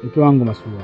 Mke wangu Masua,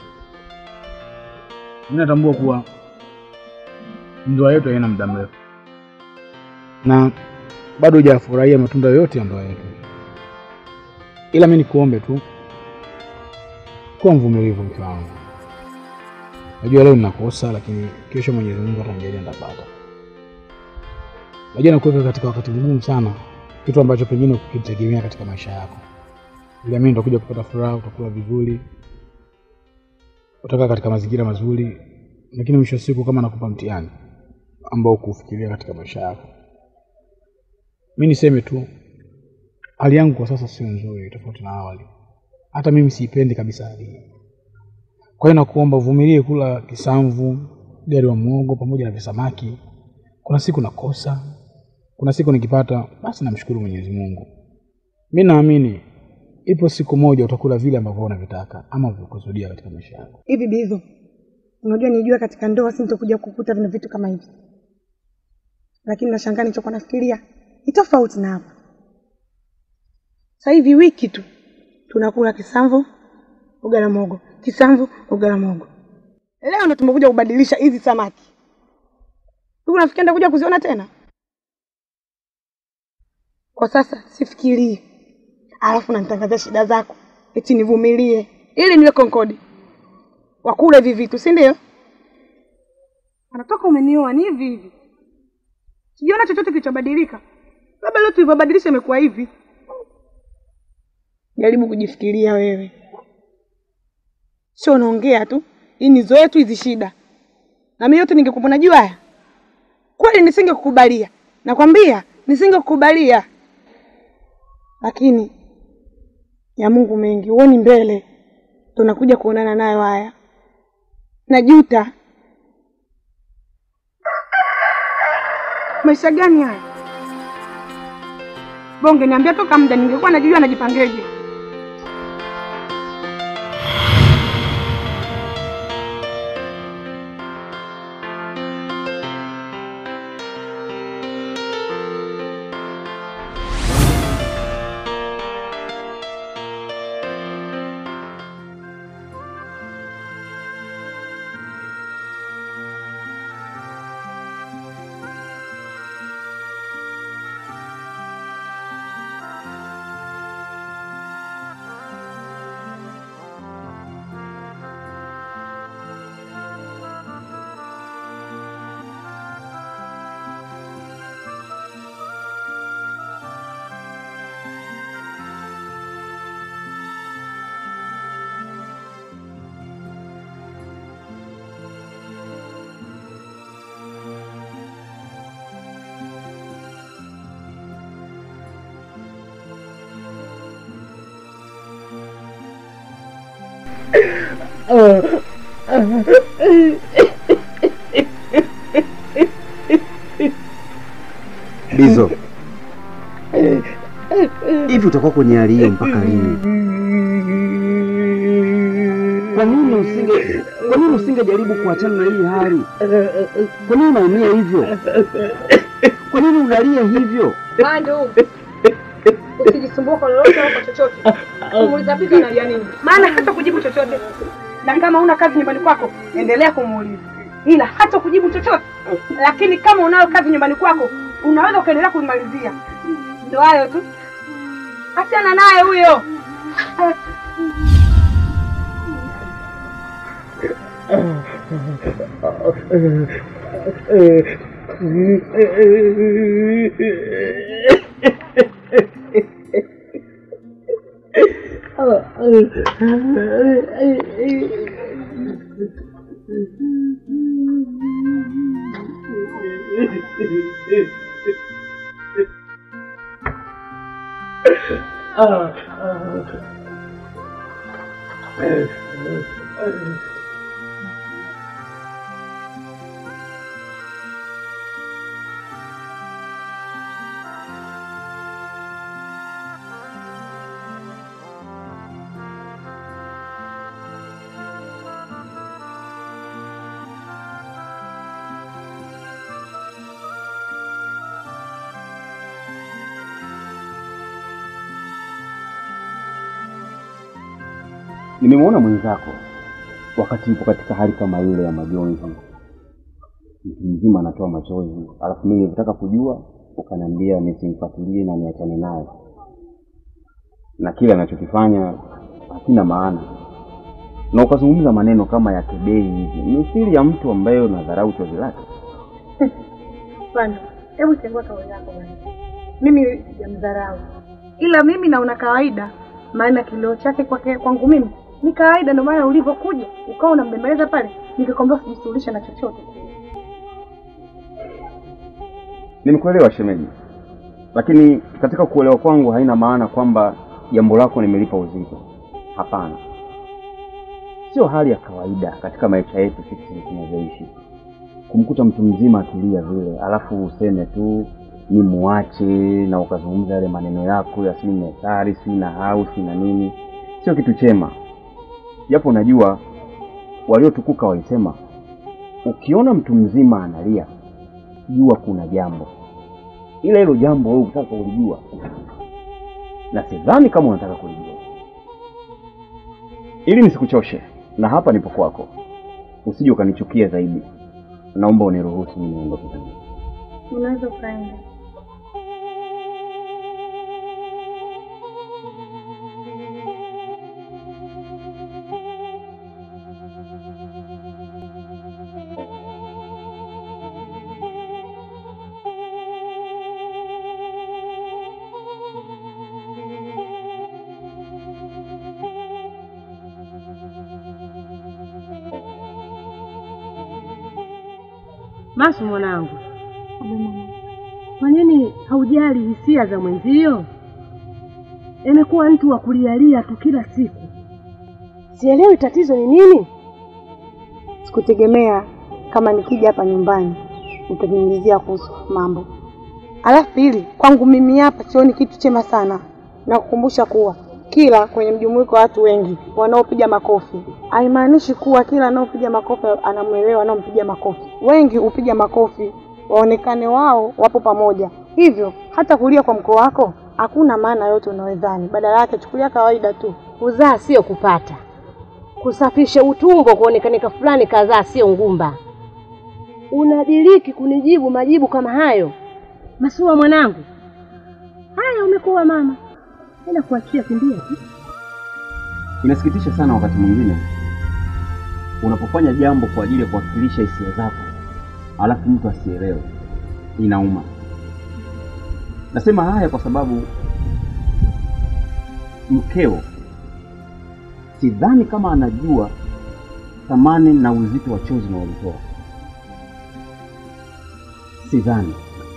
mimi natambua kuwa ndoa yetu haina muda mrefu na bado hujafurahia matunda yote ya ndoa yetu, ila mimi nikuombe tu kuwa mvumilivu, mke wangu. Najua leo ninakosa, lakini kesho Mwenyezi Mungu atanijalia nitapata. Najua nakuweka katika wakati mgumu sana, kitu ambacho pengine ukitegemea katika maisha yako, ila mimi nitakuja kupata furaha, utakula vizuri, utakaa katika mazingira mazuri, lakini mwisho wa siku kama nakupa mtihani ambao kufikiria katika maisha yako. Mi niseme tu hali yangu kwa sasa sio nzuri, tofauti na awali. Hata mimi siipendi kabisa hali hii. Kwa hiyo nakuomba uvumilie kula kisamvu, gari wa muogo pamoja na visamaki. Kuna siku nakosa, kuna siku nikipata, basi namshukuru Mwenyezi Mungu. Mi naamini ipo siku moja utakula vile ambavyo unavitaka ama vikusudia katika maisha yako. Hivi Bizo, unajua nijua katika ndoa sintokuja kukuta vina vitu kama hivi, lakini nashangaa nilichokuwa nafikiria ni tofauti na hapa. Sasa hivi wiki tu tunakula kisamvu ugali na mogo, kisamvu ugali na mogo. Leo ndo tumekuja kubadilisha hizi samaki. Hivi unafikia ndakuja kuziona tena? Kwa sasa sifikirii, alafu nanitangazia shida zako eti nivumilie ili niwe konkodi wakule hivi vitu, si ndio? Anatoka umenioa ni hivi hivi, sijaona chochote kilichobadilika, labda leo tulivyobadilisha imekuwa hivi. Jaribu kujifikiria wewe, sio unaongea tu. Hii ni zoe tu hizi shida, na mimi yote ningekupa najua haya kweli, nisingekukubalia. Nakwambia nisingekukubalia, lakini ya Mungu mengi, huoni mbele, tunakuja kuonana nayo haya. Najuta. Maisha gani haya? Bonge niambia toka muda, ningekuwa najua najipangeje. Bizo, hivi utakuwa kwenye hali hiyo mpaka lini? Kwa nini usinge kwa nini usingejaribu kuachana na hii hali? Kwa nini unaumia hivyo? Kwa nini unalia hivyo? Bandu, usijisumbue kwa lolote au kwa chochote. Kumuuliza Bizo analia nini, maana hata kujibu chochote, na kama una kazi nyumbani kwako endelea kumuuliza, ila hata kujibu chochote. Lakini kama unayo kazi nyumbani kwako unaweza ukaendelea kuimalizia. Ndio hayo tu, achana naye huyo. Nimemwona mwenzako wakati yupo katika hali kama ile ya majonzi, mtu mzima anatoa machozi, alafu mimi nilitaka kujua, ukaniambia nisimfuatilie na niachane naye, na kile anachokifanya hakina maana, na ukazungumza maneno kama ya kebei hivi, mithili ya mtu ambaye unadharau chozi lake. Bwana, hebu chengua kauli yako bwana. Mimi sijamdharau, ila mimi naona kawaida, maana kilio chake kwake kwangu mimi ni kawaida. Ndio maana ulivyokuja ukawa unambembeleza pale, nikakwambia usijishughulishe na chochote. Nimekuelewa shemeji, lakini katika kuelewa kwangu haina maana kwamba jambo lako nimelipa uzito. Hapana, sio hali ya kawaida katika maisha yetu sisi tunavyoishi, kumkuta mtu mzima atulia vile, alafu useme tu ni muache, na ukazungumza yale maneno yako ya sijui methari sijui na hau sijui na nini. Sio kitu chema, japo najua waliotukuka walisema ukiona mtu mzima analia jua kuna jambo, ila hilo jambo wewe unataka kulijua, na sidhani kama unataka kulijua. Ili nisikuchoshe, na hapa nipo kwako, usije ukanichukia zaidi. Naomba uniruhusu mimi niondoke. Unaweza ukaenda. Masu mwanangu, kwa nini haujali hisia za mwenzio? Imekuwa mtu wa kulialia tu kila siku. Sielewi tatizo ni nini. Sikutegemea kama nikija hapa nyumbani utaniulizia kuhusu mambo. Alafu pili, kwangu mimi hapa sioni kitu chema sana, na kukumbusha kuwa kila kwenye mjumuiko wa watu wengi wanaopiga makofi haimaanishi kuwa kila anaopiga makofi anamwelewa anaompiga makofi. Wengi hupiga makofi waonekane wao wapo pamoja, hivyo hata kulia kwa mkoo wako hakuna maana yote unayodhani. Badala yake chukulia kawaida tu. Kuzaa sio kupata, kusafisha utumbo kuonekanika fulani kadhaa sio ngumba. Unadiriki kunijibu majibu kama hayo? Masua mwanangu, haya umekuwa mama, ila kuachia kimbia tu. Inasikitisha sana wakati mwingine unapofanya jambo kwa ajili ya kuwakilisha hisia zako, alafu mtu asielewe, inauma. Nasema haya kwa sababu mkeo sidhani kama anajua thamani na uzito wa chozi unaolitoa. Sidhani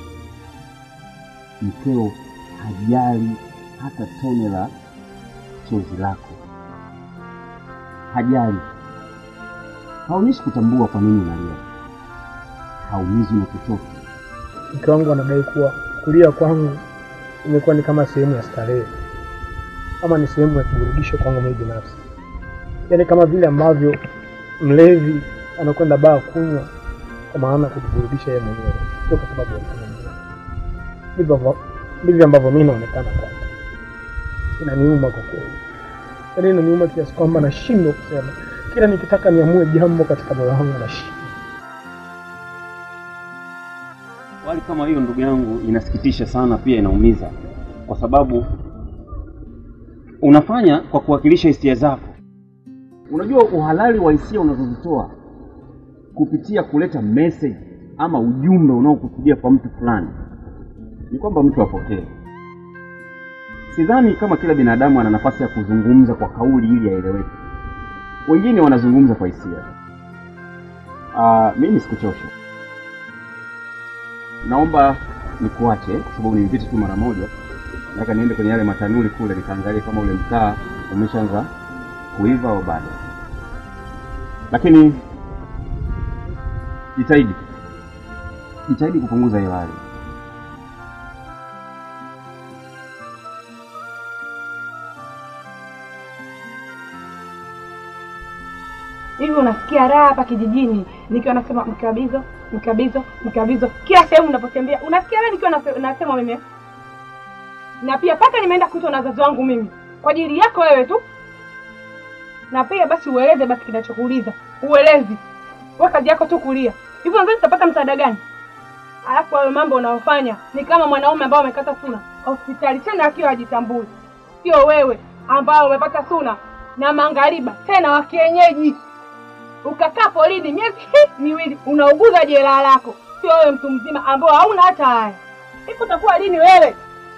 mkeo hajali hata tone la chozi lako, hajali, haonyeshi kutambua kwa nini unalia, haumizwi na chochote. Mke wangu anadai kuwa kulia kwangu imekuwa ni kama sehemu ya starehe ama ni sehemu ya kuburudisha kwangu mimi binafsi, yaani kama vile ambavyo mlevi anakwenda baa kunywa kwa maana ya kujiburudisha yeye mwenyewe, sio kwa sababu ya mtu mwingine. Ndivyo ambavyo- ndivyo ambavyo mimi naonekana kwake. Inaniuma kwa kweli, yaani inaniuma kiasi kwamba nashindwa kusema. Kila nikitaka niamue jambo katika moyo wangu nashindwa. Hali kama hiyo ndugu yangu, inasikitisha sana, pia inaumiza, kwa sababu unafanya kwa kuwakilisha hisia zako. Unajua uhalali wa hisia unazozitoa kupitia kuleta message ama ujumbe unaokusudia kwa mtu fulani ni kwamba mtu apokee. Sidhani kama kila binadamu ana nafasi ya kuzungumza kwa kauli ili aeleweke. Wengine wanazungumza kwa hisia. Ah, mimi sikuchosha. Naomba nikuache kwa sababu nilipita tu mara moja. Nataka niende kwenye yale matanuri kule nikaangalie kama ule mkaa umeshaanza kuiva au bado. Lakini jitahidi, jitahidi kupunguza hiyo hali. Hivi unasikia raha hapa kijijini nikiwa nasema mkabizo mkabizo mkabizo, kila sehemu unapotembea unasikia raha nikiwa nase- nasema mimi, na pia mpaka nimeenda kuitwa na wazazi wangu mimi kwa ajili yako wewe tu. na pia basi ueleze basi kinachokuuliza. Uelezi. Wewe kazi yako tu kulia. Hivyo nadhani utapata msaada gani? Alafu hayo mambo unayofanya ni kama mwanaume ambao amekata suna hospitali tena akiwa hajitambui. Sio wewe ambao umepata suna na mangariba tena wa kienyeji. Ukakaa polini miezi hii miwili unauguza jeraha lako. Sio wewe mtu mzima ambao hauna hata haya. Hivi utakuwa lini wewe?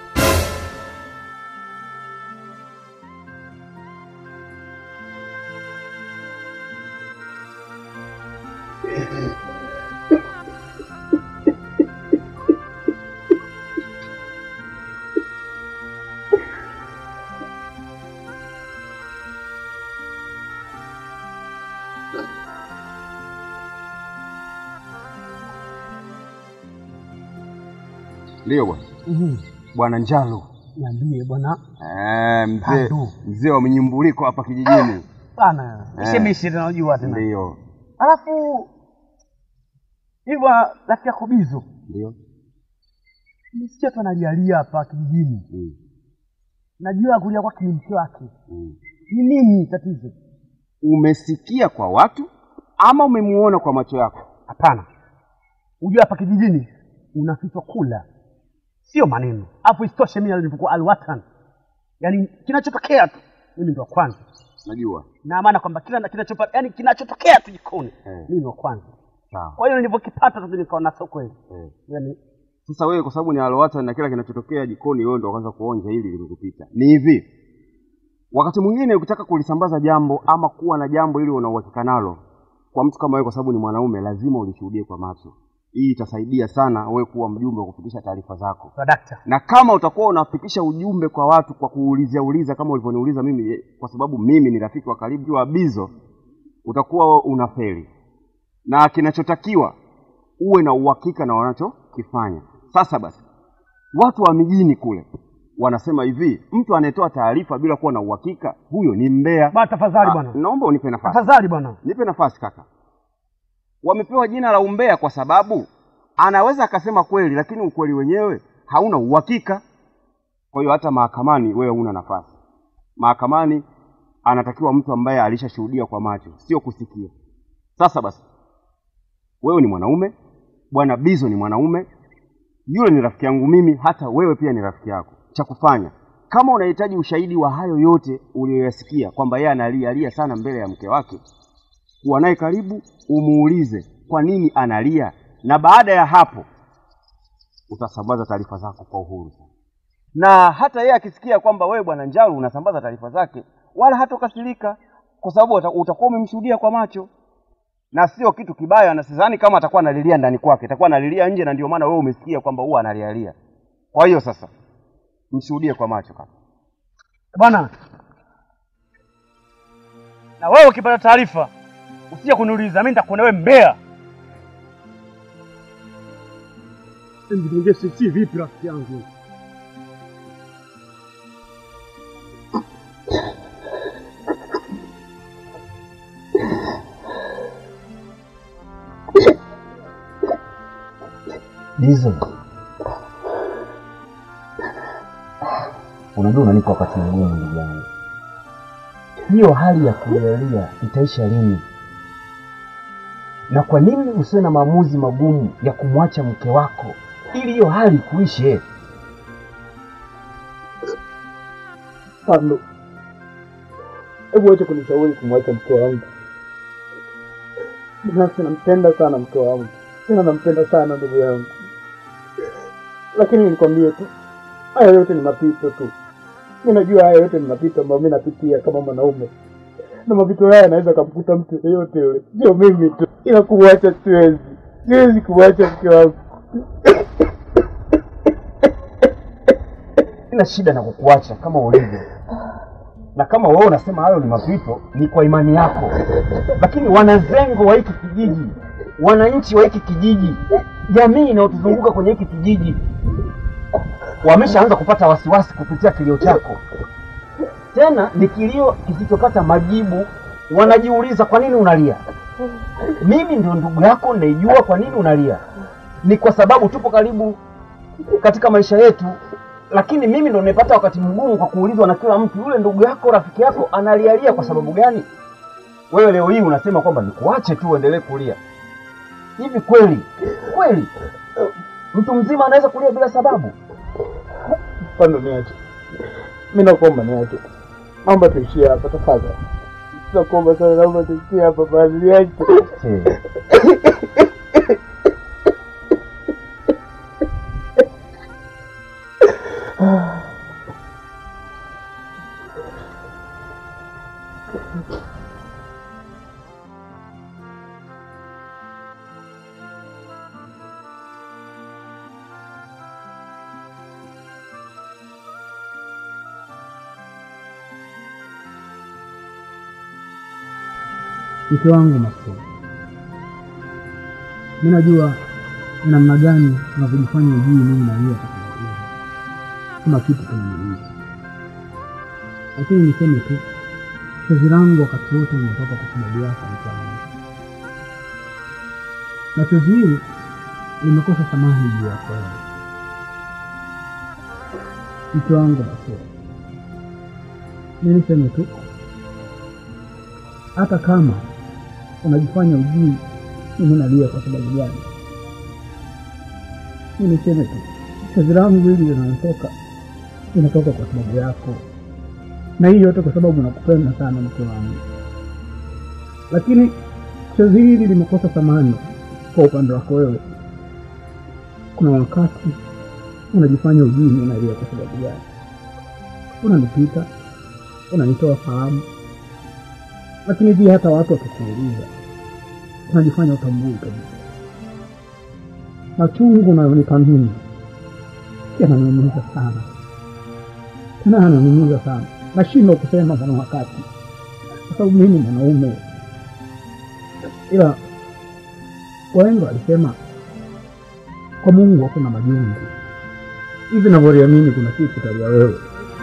Ndio bwana. Bwana Njalo. Niambie bwana Eh, mzee Pandu. mzee wa mnyumbuliko hapa kijijini. bana, Eh. ishemishi tunajua tena. Ndio. Alafu hivyo rafiki yako Bizo, Ndio. nisikia tu analialia hapa kijijini. Mm. Najua kulia kwake ni mke wake. Mm. Ni nini tatizo? Umesikia kwa watu ama umemuona kwa macho yako? Hapana, ujua hapa kijijini unafichwa kula, sio maneno. Alafu isitoshe mimi nilipokuwa alwatan, yaani kinachotokea tu mimi ndo wa kwanza, Najua. na maana kwamba kila kinachopata, yaani kinachotokea tu jikoni Eh. mimi ndo wa kwanza. Sawa. Kwa hiyo nilivyokipata tu nikaona sio kweli, Eh. yaani Sasa wewe kwa sababu ni alowata na kila kinachotokea jikoni wewe ndo kwanza kuonja hili limekupita. Ni hivi. Wakati mwingine ukitaka kulisambaza jambo ama kuwa na jambo ili una uhakika nalo kwa mtu kama wewe, kwa sababu ni mwanaume, lazima ulishuhudie kwa macho. Hii itasaidia sana wewe kuwa mjumbe wa kufikisha taarifa zako. kwa dakta na kama utakuwa unafikisha ujumbe kwa watu kwa kuulizia uliza kama ulivyoniuliza mimi eh, kwa sababu mimi ni rafiki wa karibu wa Bizo, utakuwa unafeli, na kinachotakiwa uwe na uhakika na wanachokifanya. Sasa basi, watu wa mijini kule wanasema hivi, mtu anayetoa taarifa bila kuwa na uhakika, huyo ni mbea. bwana, tafadhali Ah, bwana, naomba unipe nafasi. tafadhali bwana. Nipe nafasi kaka. Wamepewa jina la umbea kwa sababu anaweza akasema kweli, lakini ukweli wenyewe hauna uhakika. Kwa hiyo hata mahakamani wewe huna nafasi. Mahakamani anatakiwa mtu ambaye alishashuhudia kwa macho, sio kusikia. Sasa basi, wewe ni mwanaume, bwana Bizo ni mwanaume, yule ni rafiki yangu mimi, hata wewe pia ni rafiki yako. Cha kufanya kama unahitaji ushahidi wa hayo yote uliyoyasikia, kwamba yeye analialia sana mbele ya mke wake, kuwa naye karibu, umuulize kwa nini analia, na baada ya hapo utasambaza taarifa zako kwa uhuru sana. Na hata yeye akisikia kwamba wewe bwana Njalu unasambaza taarifa zake, wala hatokasirika, kwa sababu uta- utakuwa umemshuhudia kwa macho, na sio kitu kibaya, na sidhani kama atakuwa analilia ndani kwake, atakuwa analilia nje, na ndio maana wewe umesikia kwamba huwa analialia. Kwa hiyo sasa mshuhudie kwa macho kaka. bwana na wewe ukipata taarifa usije kuniuliza mimi nitakuona wewe mbea si vipi rafiki yangu Hizo unajua, unanipa wakati mgumu ndugu yangu. Hiyo hali ya kulialia itaisha lini? Na kwa nini usiwe na maamuzi magumu ya kumwacha mke wako ili hiyo hali kuishe? Pando, hebu wache kunishauri kumwacha mke wangu. Binafsi nampenda sana mke wangu, tena nampenda sana ndugu yangu, lakini nikwambie tu, haya yote ni mapito tu. Mi najua haya yote ni mapito ambayo mi napitia kama mwanaume, na mapito haya yanaweza kamkuta mtu yeyote yule, sio mimi tu, ila kumwacha siwezi, siwezi kumwacha mke wangu. Sina shida na kukuacha kama ulivyo, na kama wewe unasema hayo ni mapito, ni kwa imani yako, lakini wanazengo wa hiki kijiji, wananchi wa hiki kijiji, jamii inayotuzunguka kwenye hiki kijiji wameshaanza kupata wasiwasi kupitia kilio chako. Tena ni kilio kisichopata majibu. Wanajiuliza kwa nini unalia. Mimi ndio ndugu yako, naijua kwa nini unalia. Ni kwa sababu tupo karibu katika maisha yetu, lakini mimi ndo nimepata wakati mgumu kwa kuulizwa na kila mtu, yule ndugu yako, rafiki yako analialia kwa sababu gani? Wewe leo hii unasema kwamba nikuache tu uendelee kulia. Hivi kweli kweli mtu mzima anaweza kulia bila sababu? Pando, niache. Mimi nakuomba niache. Naomba tuishie hapa tafadhali. Nakuomba sana, naomba tuishie hapa basi, niache. mke wangu Masud, mi najua ni namna gani unavyojifanya ujui mimi na yeye atakubaia kama kitu kinaniuzi, lakini niseme tu chozi langu wakati wote limetoka kwa sababu yako mke wangu, na chozi hili limekosa thamani juu yako wewe mke wangu Masud. Mi niseme tu hata kama unajifanya ujui mimi nalia kwa sababu gani, mi niseme tu chozi langu hili linatoka linatoka kwa sababu yako, na hii yote kwa sababu nakupenda sana mke wangu, lakini chozi hili limekosa thamani kwa upande wako wewe. Kuna wakati unajifanya ujui mimi nalia kwa sababu gani, unanipita, unanitoa fahamu lakini pia hata watu wakikuuliza unajifanya utambui kabisa. Machungu unayonipa mimi yananiumiza sana, tena yananiumiza sana, nashindwa kusema kuna wakati, kwa sababu mimi mwanaume. Ila wahenga walisema kwa Mungu hakuna majungu. Hivi navyoliamini kuna siku utalia wewe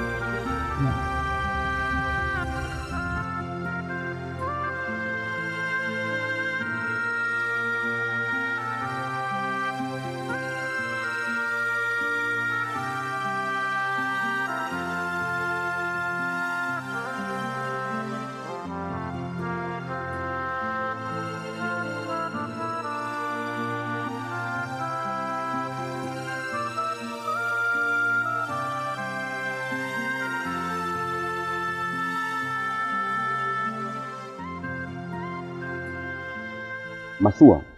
Masua,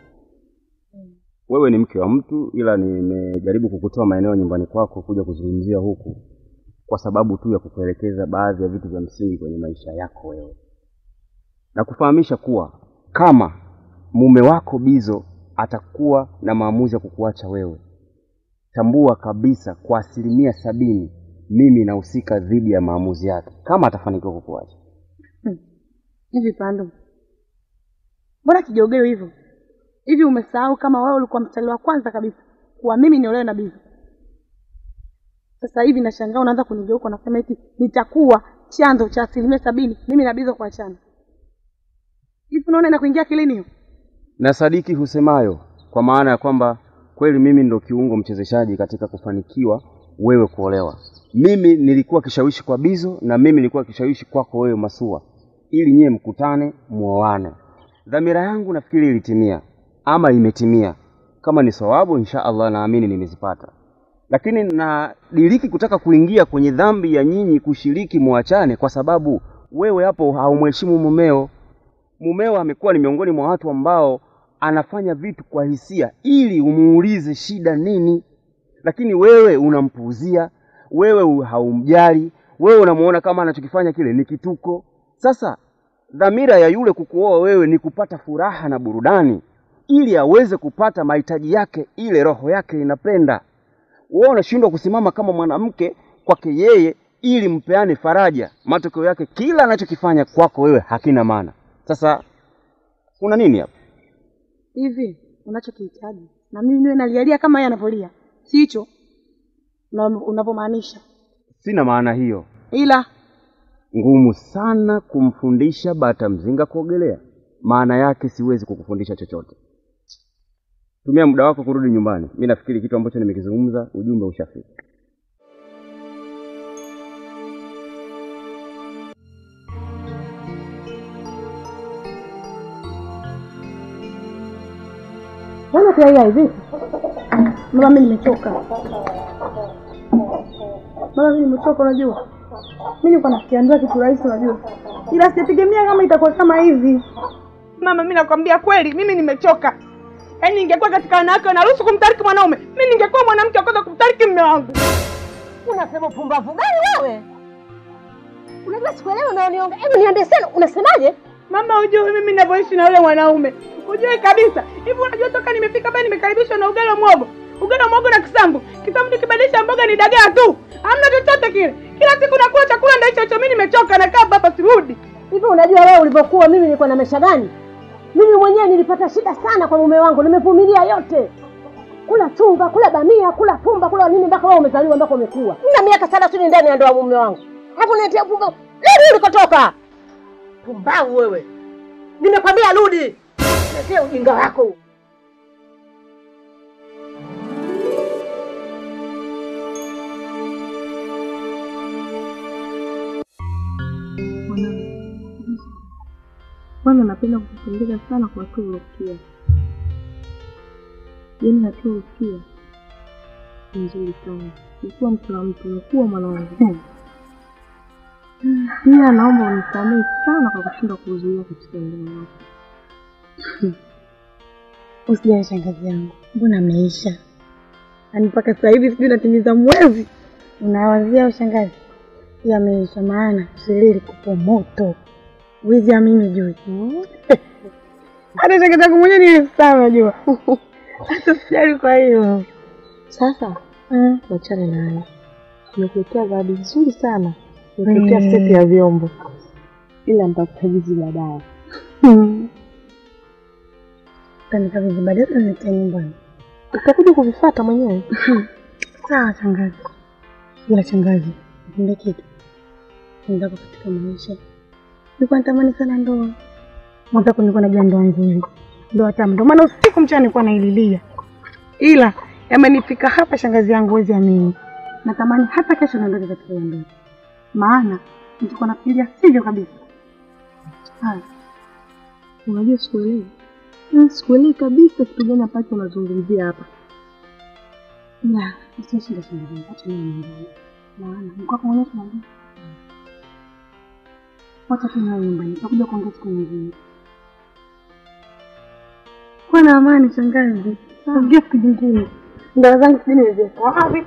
wewe ni mke wa mtu, ila nimejaribu kukutoa maeneo ya nyumbani kwako kuja kuzungumzia huku kwa sababu tu ya kukuelekeza baadhi ya vitu vya msingi kwenye maisha yako wewe, na kufahamisha kuwa kama mume wako Bizo atakuwa na maamuzi ya kukuacha wewe, tambua kabisa kwa asilimia sabini mimi nahusika dhidi ya maamuzi yake, kama atafanikiwa kukuacha. Hivi Pando, mbona kijogeo hivyo hivi? Umesahau kama wewe ulikuwa mstari wa kwanza kabisa kuwa mimi niolewe na Bizo? Sasa hivi nashangaa unaanza kunigeuka unasema eti nitakuwa chanzo cha asilimia sabini mimi na Bizo kuachana. Hivi unaona inakuingia akilini hiyo? na sadiki husemayo, kwa maana ya kwamba kweli mimi ndo kiungo mchezeshaji katika kufanikiwa wewe kuolewa. Mimi nilikuwa kishawishi kwa Bizo na mimi nilikuwa kishawishi kwako wewe Masua, ili nyie mkutane muoane. Dhamira yangu nafikiri ilitimia ama imetimia. Kama ni sawabu, insha Allah naamini nimezipata, lakini nadiriki kutaka kuingia kwenye dhambi ya nyinyi kushiriki muachane, kwa sababu wewe hapo haumheshimu mumeo. Mumeo amekuwa ni miongoni mwa watu ambao anafanya vitu kwa hisia ili umuulize shida nini, lakini wewe unampuuzia, wewe haumjali, wewe unamuona kama anachokifanya kile ni kituko. Sasa dhamira ya yule kukuoa wewe ni kupata furaha na burudani, ili aweze kupata mahitaji yake, ile roho yake inapenda. Wewe unashindwa kusimama kama mwanamke kwake yeye ili mpeane faraja. Matokeo yake kila anachokifanya kwako wewe hakina maana. Sasa kuna nini hapa? Hivi unachokihitaji na mimi niwe nalialia kama yeye anavyolia, si hicho una- unavyomaanisha? Sina maana hiyo. Ila Ngumu sana kumfundisha bata mzinga kuogelea. Maana yake siwezi kukufundisha chochote. Tumia muda wako kurudi nyumbani. Mi nafikiri kitu ambacho nimekizungumza, ujumbe ushafika. Mbona pia hivi? Mama, mimi nimechoka. Mama, mimi nimechoka, unajua. Mimi nilikuwa nafikiria ndoa kitu rahisi, unajua, ila sijategemea kama itakuwa kama hivi. Mama, mimi nakwambia kweli, mimi nimechoka. Yaani ningekuwa katika wanawake wanaruhusu kumtariki mwanaume, mimi ningekuwa mwanamke wa kwanza kumtariki mume wangu. Unasema upumbavu gani wewe? Unajua sikuelewi unaoniongea. Hebu niambie sana, unasemaje? Mama, hujui mimi ninavyoishi na yule mwanaume, hujui kabisa. Hivi unajua toka nimefika hapa nimekaribishwa na ugali wa mwogo, ugali wa mwogo na kisambu. Kisambu nikibadilisha mboga ni dagaa tu, hamna chochote kile. Kila siku nakula chakula ndio hicho hicho. Mimi nimechoka, nakaa hapa hapa, sirudi. Hivi unajua wewe ulivyokuwa mimi nilikuwa na maisha gani? Mimi mwenyewe nilipata shida sana kwa mume wangu, nimevumilia yote. Kula chunga, kula bamia, kula pumba, kula nini mpaka wewe umezaliwa mpaka umekuwa. Nina miaka thelathini ndani ya ndoa mume wangu. Hapo niletea pumba. Rudi ulikotoka. Pumbavu wewe. Nimekwambia rudi. Letea ujinga wako. Kwanza napenda kukupongeza sana kwa hatua uliofikia, yaani hatua uliofikia ni nzuri sana. Ukuwa mtu wa mtu, umekuwa mwanangu. Pia naomba unisamehe sana kwa kushindwa kuzuia katika ndoa yako. Usijali shangazi yangu, mbona ameisha? Yaani mpaka sasa hivi sijui natimiza mwezi. Unawazia ushangazi? Pia ameisha, maana shirili kupo moto wizi amini juu hata shangazi yangu mwenyewe nilisema najua hata sijali. Kwa hiyo Sasa mm. wachane nayo, nimekuletea zawadi nzuri sana, nimekuletea seti ya vyombo, ila nitakukabidhi baadaye. mm. Tanikabidhi baadaye, utaniletea nyumbani. Utakuja kuvifuata mwenyewe. Sawa shangazi. Ila shangazi, nikwambie kitu ndako katika maisha, nilikuwa natamani sana ndoa mwenzako, nilikuwa najua ndoa nzuri, ndoa tamu, ndio maana usiku mchana nilikuwa naililia, ila yamenifika hapa, shangazi yangu, huwezi amini, natamani hata kesho niondoke katika hiyo ndoa, maana nilikuwa nafikiria sivyo kabisa. Haya, Unajua sikuelewi, Mm, sikuelewi kabisa kitu gani ambacho unazungumzia hapa. ila isioshinda shangazi yangu, acha mimi niende, maana mkwako mwenyewe tunaambia wacha tu nawe nyumbani, nitakuja kuongea siku nyingine. Kuwa na amani shangazi, ongea siku nyingine. Ndoa zangu sijui nimeziweka wapi.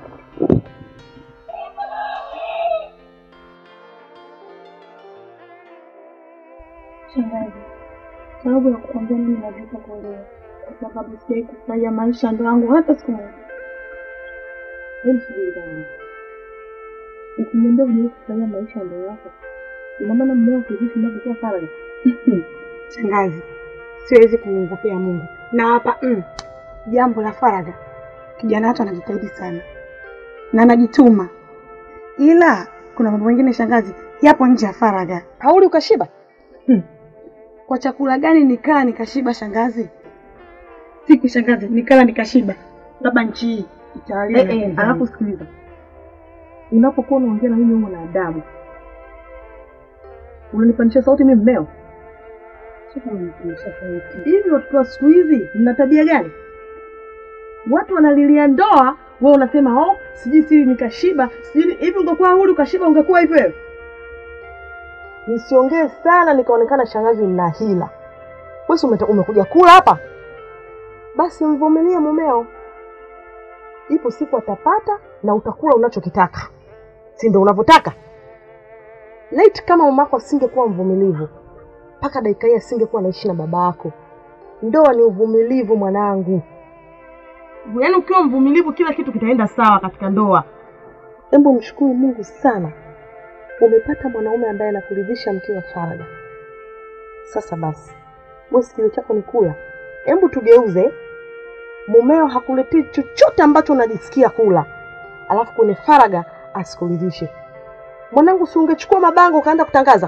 Shangazi, sababu ya kukwambia mimi najuta kuolewa kwa sababu sijai kufurahia maisha ya ndoa yangu hata siku moja. Hebu subiri kwanza. Ukiniambia hujawai kufurahia maisha ya ndoa yako, ina maana mmeo kuishi mnavyokuwa faragha. Shangazi, siwezi kumwogopea Mungu na hapa mm, jambo la faragha, kijana watu anajitahidi sana na anajituma, ila kuna mambo mengine shangazi, yapo nje ya faragha. Hauli ukashiba? Kwa chakula gani nikaa nikashiba shangazi? Siku shangazi, nikala nikashiba, labda nchi hii itawaliwa na Eh, eh, kizani. alafu sikiliza, unapokuwa unaongea na mimi humo na adabu, unanipandisha sauti mimi mmeo. Sio kama nikuonyesha sauti. Hivi watoto wa siku hizi mna tabia gani? Watu wanalilia ndoa, wewe unasema oh, sijui si nikashiba, sijui hivi. Ungekuwa huru ukashiba, ungekuwa hivyo hivyo. Nisiongee sana nikaonekana shangazi nina hila. Wewe si umeta- umekuja kula hapa, basi mvumilie mumeo, ipo siku atapata na utakula unachokitaka, si ndio unavyotaka? Laiti kama mamako asingekuwa mvumilivu mpaka dakika hii asingekuwa anaishi na baba yako. Ndoa ni uvumilivu mwanangu, yaani ukiwa mvumilivu kila kitu kitaenda sawa katika ndoa. Hebu mshukuru Mungu sana, umepata mwanaume ambaye anakuridhisha mkiwa faragha. Sasa basi, wewe sikio chako ni kula. Hebu tugeuze, mumeo hakuletei chochote ambacho unajisikia kula, alafu kwenye faragha asikuridhishe. Mwanangu, si ungechukua mabango ukaanza kutangaza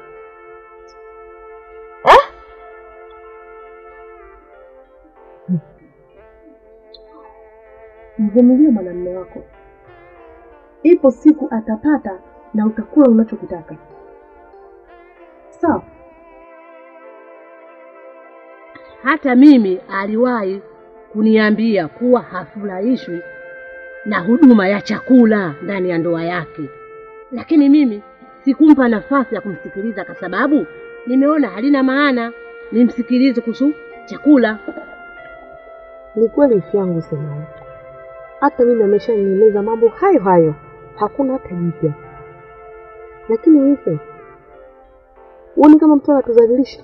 Mvumilie mwanamume wako, ipo siku atapata na utakula unachokitaka. Sawa? Hata mimi aliwahi kuniambia kuwa hafurahishwi na huduma ya chakula ndani ya ndoa yake, lakini mimi sikumpa nafasi ya kumsikiliza kwa sababu nimeona halina maana nimsikilize kuhusu chakula. Ni kweli ifi yangu semayo, hata mimi ameshanieleza mambo hayo hayo, hakuna hata jipya. Lakini hivyo huoni kama mtu anatudhalilisha?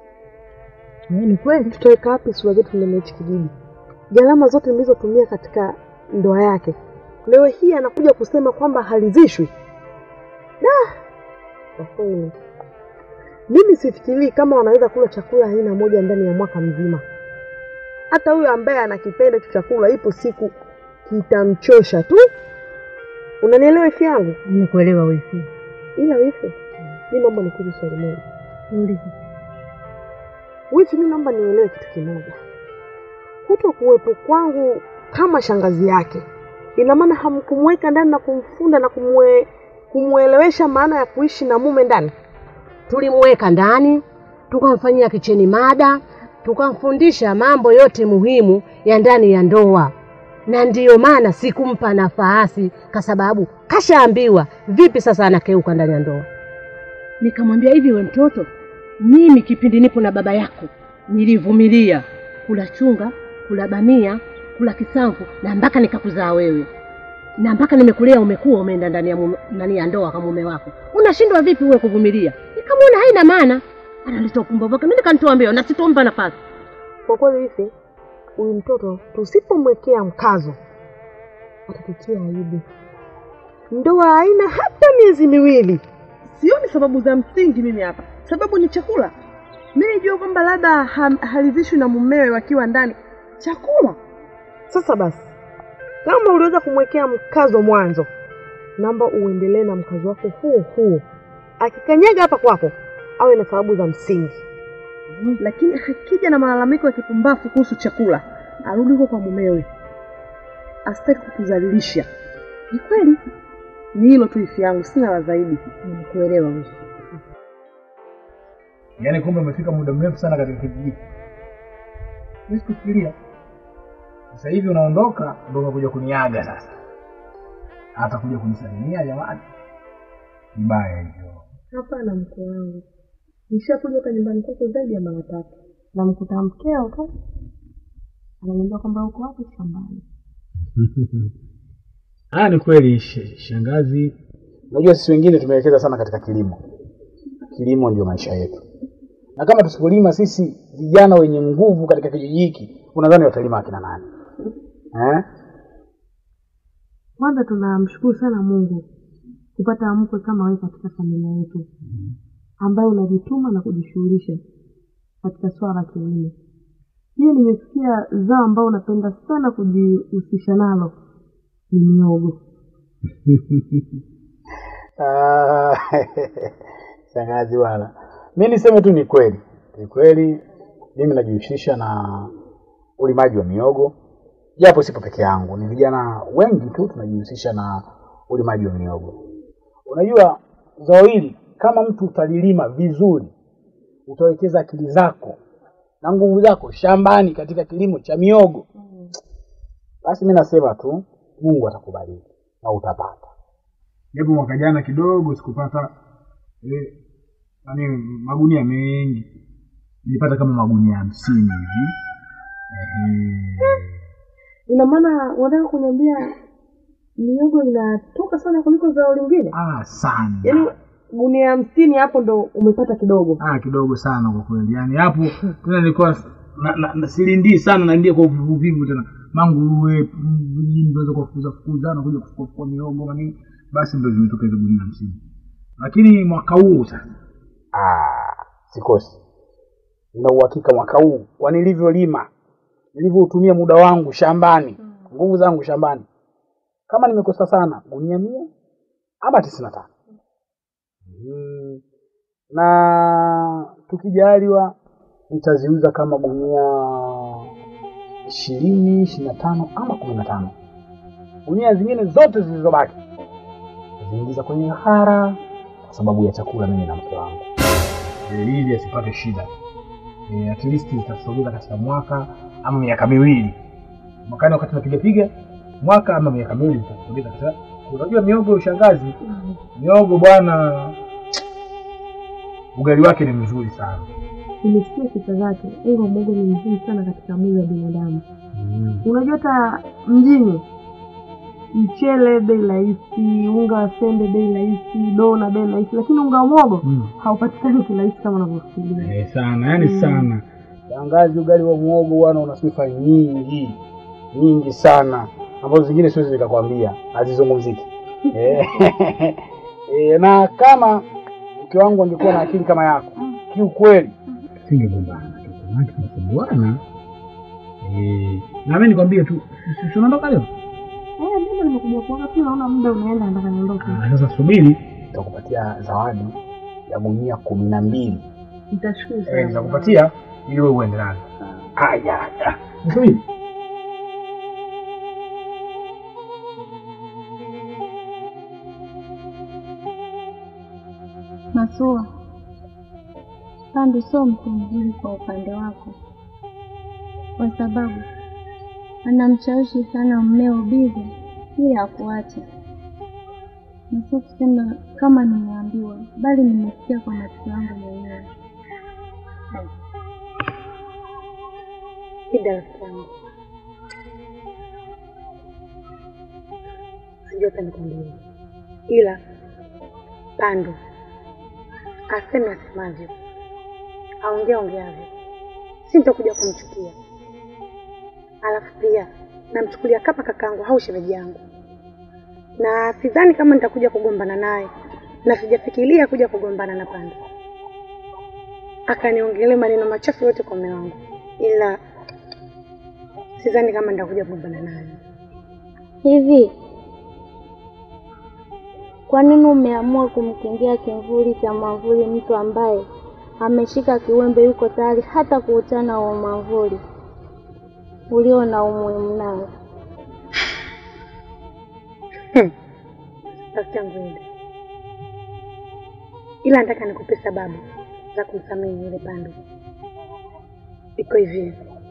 Ni kweli, tutaweka wapi sura zetu ndani ya hichi kijiji? Gharama zote nilizotumia katika ndoa yake, leo hii anakuja kusema kwamba halizishwi. Da, kwa kweli mimi sifikirii kama wanaweza kula chakula aina moja ndani ya mwaka mzima. Hata huyo ambaye anakipenda hicho chakula, ipo siku kitamchosha tu. Unanielewa ifi yangu? Nimekuelewa wifi. Ila wifi, mi naomba nikuulize swali moja. Niulize. Wifi, mi naomba nielewe kitu kimoja. Kuto kuwepo kwangu kama shangazi yake, ina maana hamkumweka ndani na kumfunda na kumwe, kumwelewesha maana ya kuishi na mume ndani? Tulimweka ndani, tukamfanyia kicheni mada, tukamfundisha mambo yote muhimu ya ndani ya ndoa, na ndiyo maana sikumpa nafasi, kwa sababu kashaambiwa. Vipi sasa anakeuka ndani ya ndoa? Nikamwambia hivi, we mtoto, mimi kipindi nipo na baba yako nilivumilia kula chunga, kula bamia, kula kisamvu na mpaka nikakuzaa wewe na mpaka nimekulea umekuwa umeenda ndani ya mume, ndani ya ndoa kama mume wako, unashindwa vipi uwe kuvumilia? Nikamwona haina maana, analeta upumbavu wake, mimi nikamtoa mbio na sitompa nafasi. Kwa kweli hivi, huyu mtoto tusipomwekea mkazo atatutia aibu. Ndoa haina hata miezi miwili. Sioni sababu za msingi mimi hapa, sababu ni chakula. Mimi nijua kwamba labda ha- halizishwi na mumewe wakiwa ndani chakula. Sasa basi, kama uliweza kumwekea mkazo mwanzo, naomba uendelee na mkazo wako huo huo. Akikanyaga hapa kwako, awe na sababu za msingi. Lakini akija na malalamiko ya kipumbavu kuhusu chakula, arudi huko kwa mumewe, asitaki kutudhalilisha. Ni kweli, ni hilo tu ifi yangu, sina la zaidi. Nimekuelewa wewe. Yaani kumbe umefika muda mrefu sana katika kijiji. Mimi sikufikiria. Sasa hivi unaondoka ndio unakuja kuniaga sasa. Hata kuja kunisalimia jamani. Mbaya hivyo. Hapana mke wangu, nishakuja kwa nyumbani kwako zaidi ya mara tatu, namkuta mkeo tu ananiambia kwamba uko wapi shambani. Ah, ni kweli sh- shangazi. Unajua sisi wengine tumewekeza sana katika kilimo. Kilimo ndio maisha yetu, na kama tusipolima sisi vijana wenye nguvu katika kijiji hiki, unadhani watalima akina nani eh? Kwanza tunamshukuru sana Mungu kupata mkwe kama wewe katika familia yetu, ambaye unajituma na kujishughulisha katika swala la kilimo. Pia nimesikia zao ambao unapenda sana kujihusisha nalo ni miogo. Ah, shangazi bwana, mi niseme tu ni kweli, ni kweli mimi najihusisha na ulimaji wa miogo, japo sipo peke yangu, ni vijana wengi tu tunajihusisha na ulimaji wa miogo. Unajua zao hili kama mtu utalilima vizuri, utawekeza akili zako na nguvu zako shambani katika kilimo cha miogo, basi mi nasema tu Mungu atakubariki na utapata japo mwaka jana kidogo sikupata eh, nani magunia mengi, nilipata kama magunia hamsini hivi. Ehe. Ina maana unataka kuniambia miogo inatoka sana kuliko zao lingine? Ah, sana Yaani gunia hamsini hapo ndo umepata kidogo. ah, kidogo sana kwa kweli, yaani hapo tena nilikuwa na, na, na silindii sana, naingia kwa uvivu tena manguruwe vijijini, tunaweza kuwafukuza fukuza na kuja kufukua fukua miogo na nini, basi ndo zimetoka hizo gunia hamsini. Lakini mwaka huu sasa, ah, sikosi, nina uhakika mwaka huu kwa nilivyolima, nilivyoutumia muda wangu shambani, nguvu zangu shambani, kama nimekosa sana gunia mia ama tisini na tano mm. na tukijaliwa nitaziuza kama gunia ishirini ishirini na tano ama kumi na tano gunia zingine zote zilizobaki ziingiza kwenye hara kwa sababu ya chakula mimi na mke wangu Eh, ili asipate shida e, at least itatusogeza katika mwaka ama miaka miwili mwakani wakati napiga piga mwaka ama miaka miwili nitakuuliza sasa. Unajua miogo ya ushangazi, miogo bwana, ugali wake ni mzuri sana. Nimesikia sifa zake. Unga wa muhogo ni mzuri sana katika mwili wa binadamu. Unajua hata mjini mchele bei rahisi, unga wa sembe bei rahisi, dona bei rahisi, lakini unga wa muhogo Mm. haupatikani kirahisi kama unavyofikiria. Eh, sana yani Mm. sana. Shangazi, ugali wa muhogo bwana una sifa nyingi nyingi sana ambazo zingine siwezi nikakwambia, hazizungumziki. Eh, eh, na kama mke wangu angekuwa na akili kama yako, kiukweli singegombana, maana tunasumbuana. Eh, na mimi nikwambie tu, si- si unaondoka leo? Eh, mimi nimekuja kuoga tu, naona muda unaenda, nataka niondoke. Ah, Sasa subiri, nitakupatia zawadi ya gunia kumi na mbili Nitashukuru Eh, sana. nitakupatia ili wewe uende nazo. Haya, haya. Subiri. Masua, Pandu sio mtu mzuri kwa upande wako, kwa sababu anamshawishi sana mmeo Bibi ili akuache. Na sio kusema kama nimeambiwa, bali nimesikia kwa masikio yangu mwenyewe. Ida rafiki yangu, sijui hata nikwambie, ila Pandu aseme asemavyo, aongea ongeavyo, si nitakuja kumchukia. Alafu pia namchukulia kama kakangu au shemeji yangu, na sidhani kama nitakuja kugombana naye, na sijafikiria kuja kugombana na Pandu akaniongelee maneno machafu yote kwa mume wangu, ila sidhani kama nitakuja kugombana naye. Hivi kwa nini umeamua kumkingia kimvuli cha mwamvuli mtu ambaye ameshika kiwembe, yuko tayari hata kuutana huo mwamvuli ulio na umuhimu nao? rafiki yangu Ida, ila nataka nikupe sababu za kumsamehe yule Pandu. Iko hivi,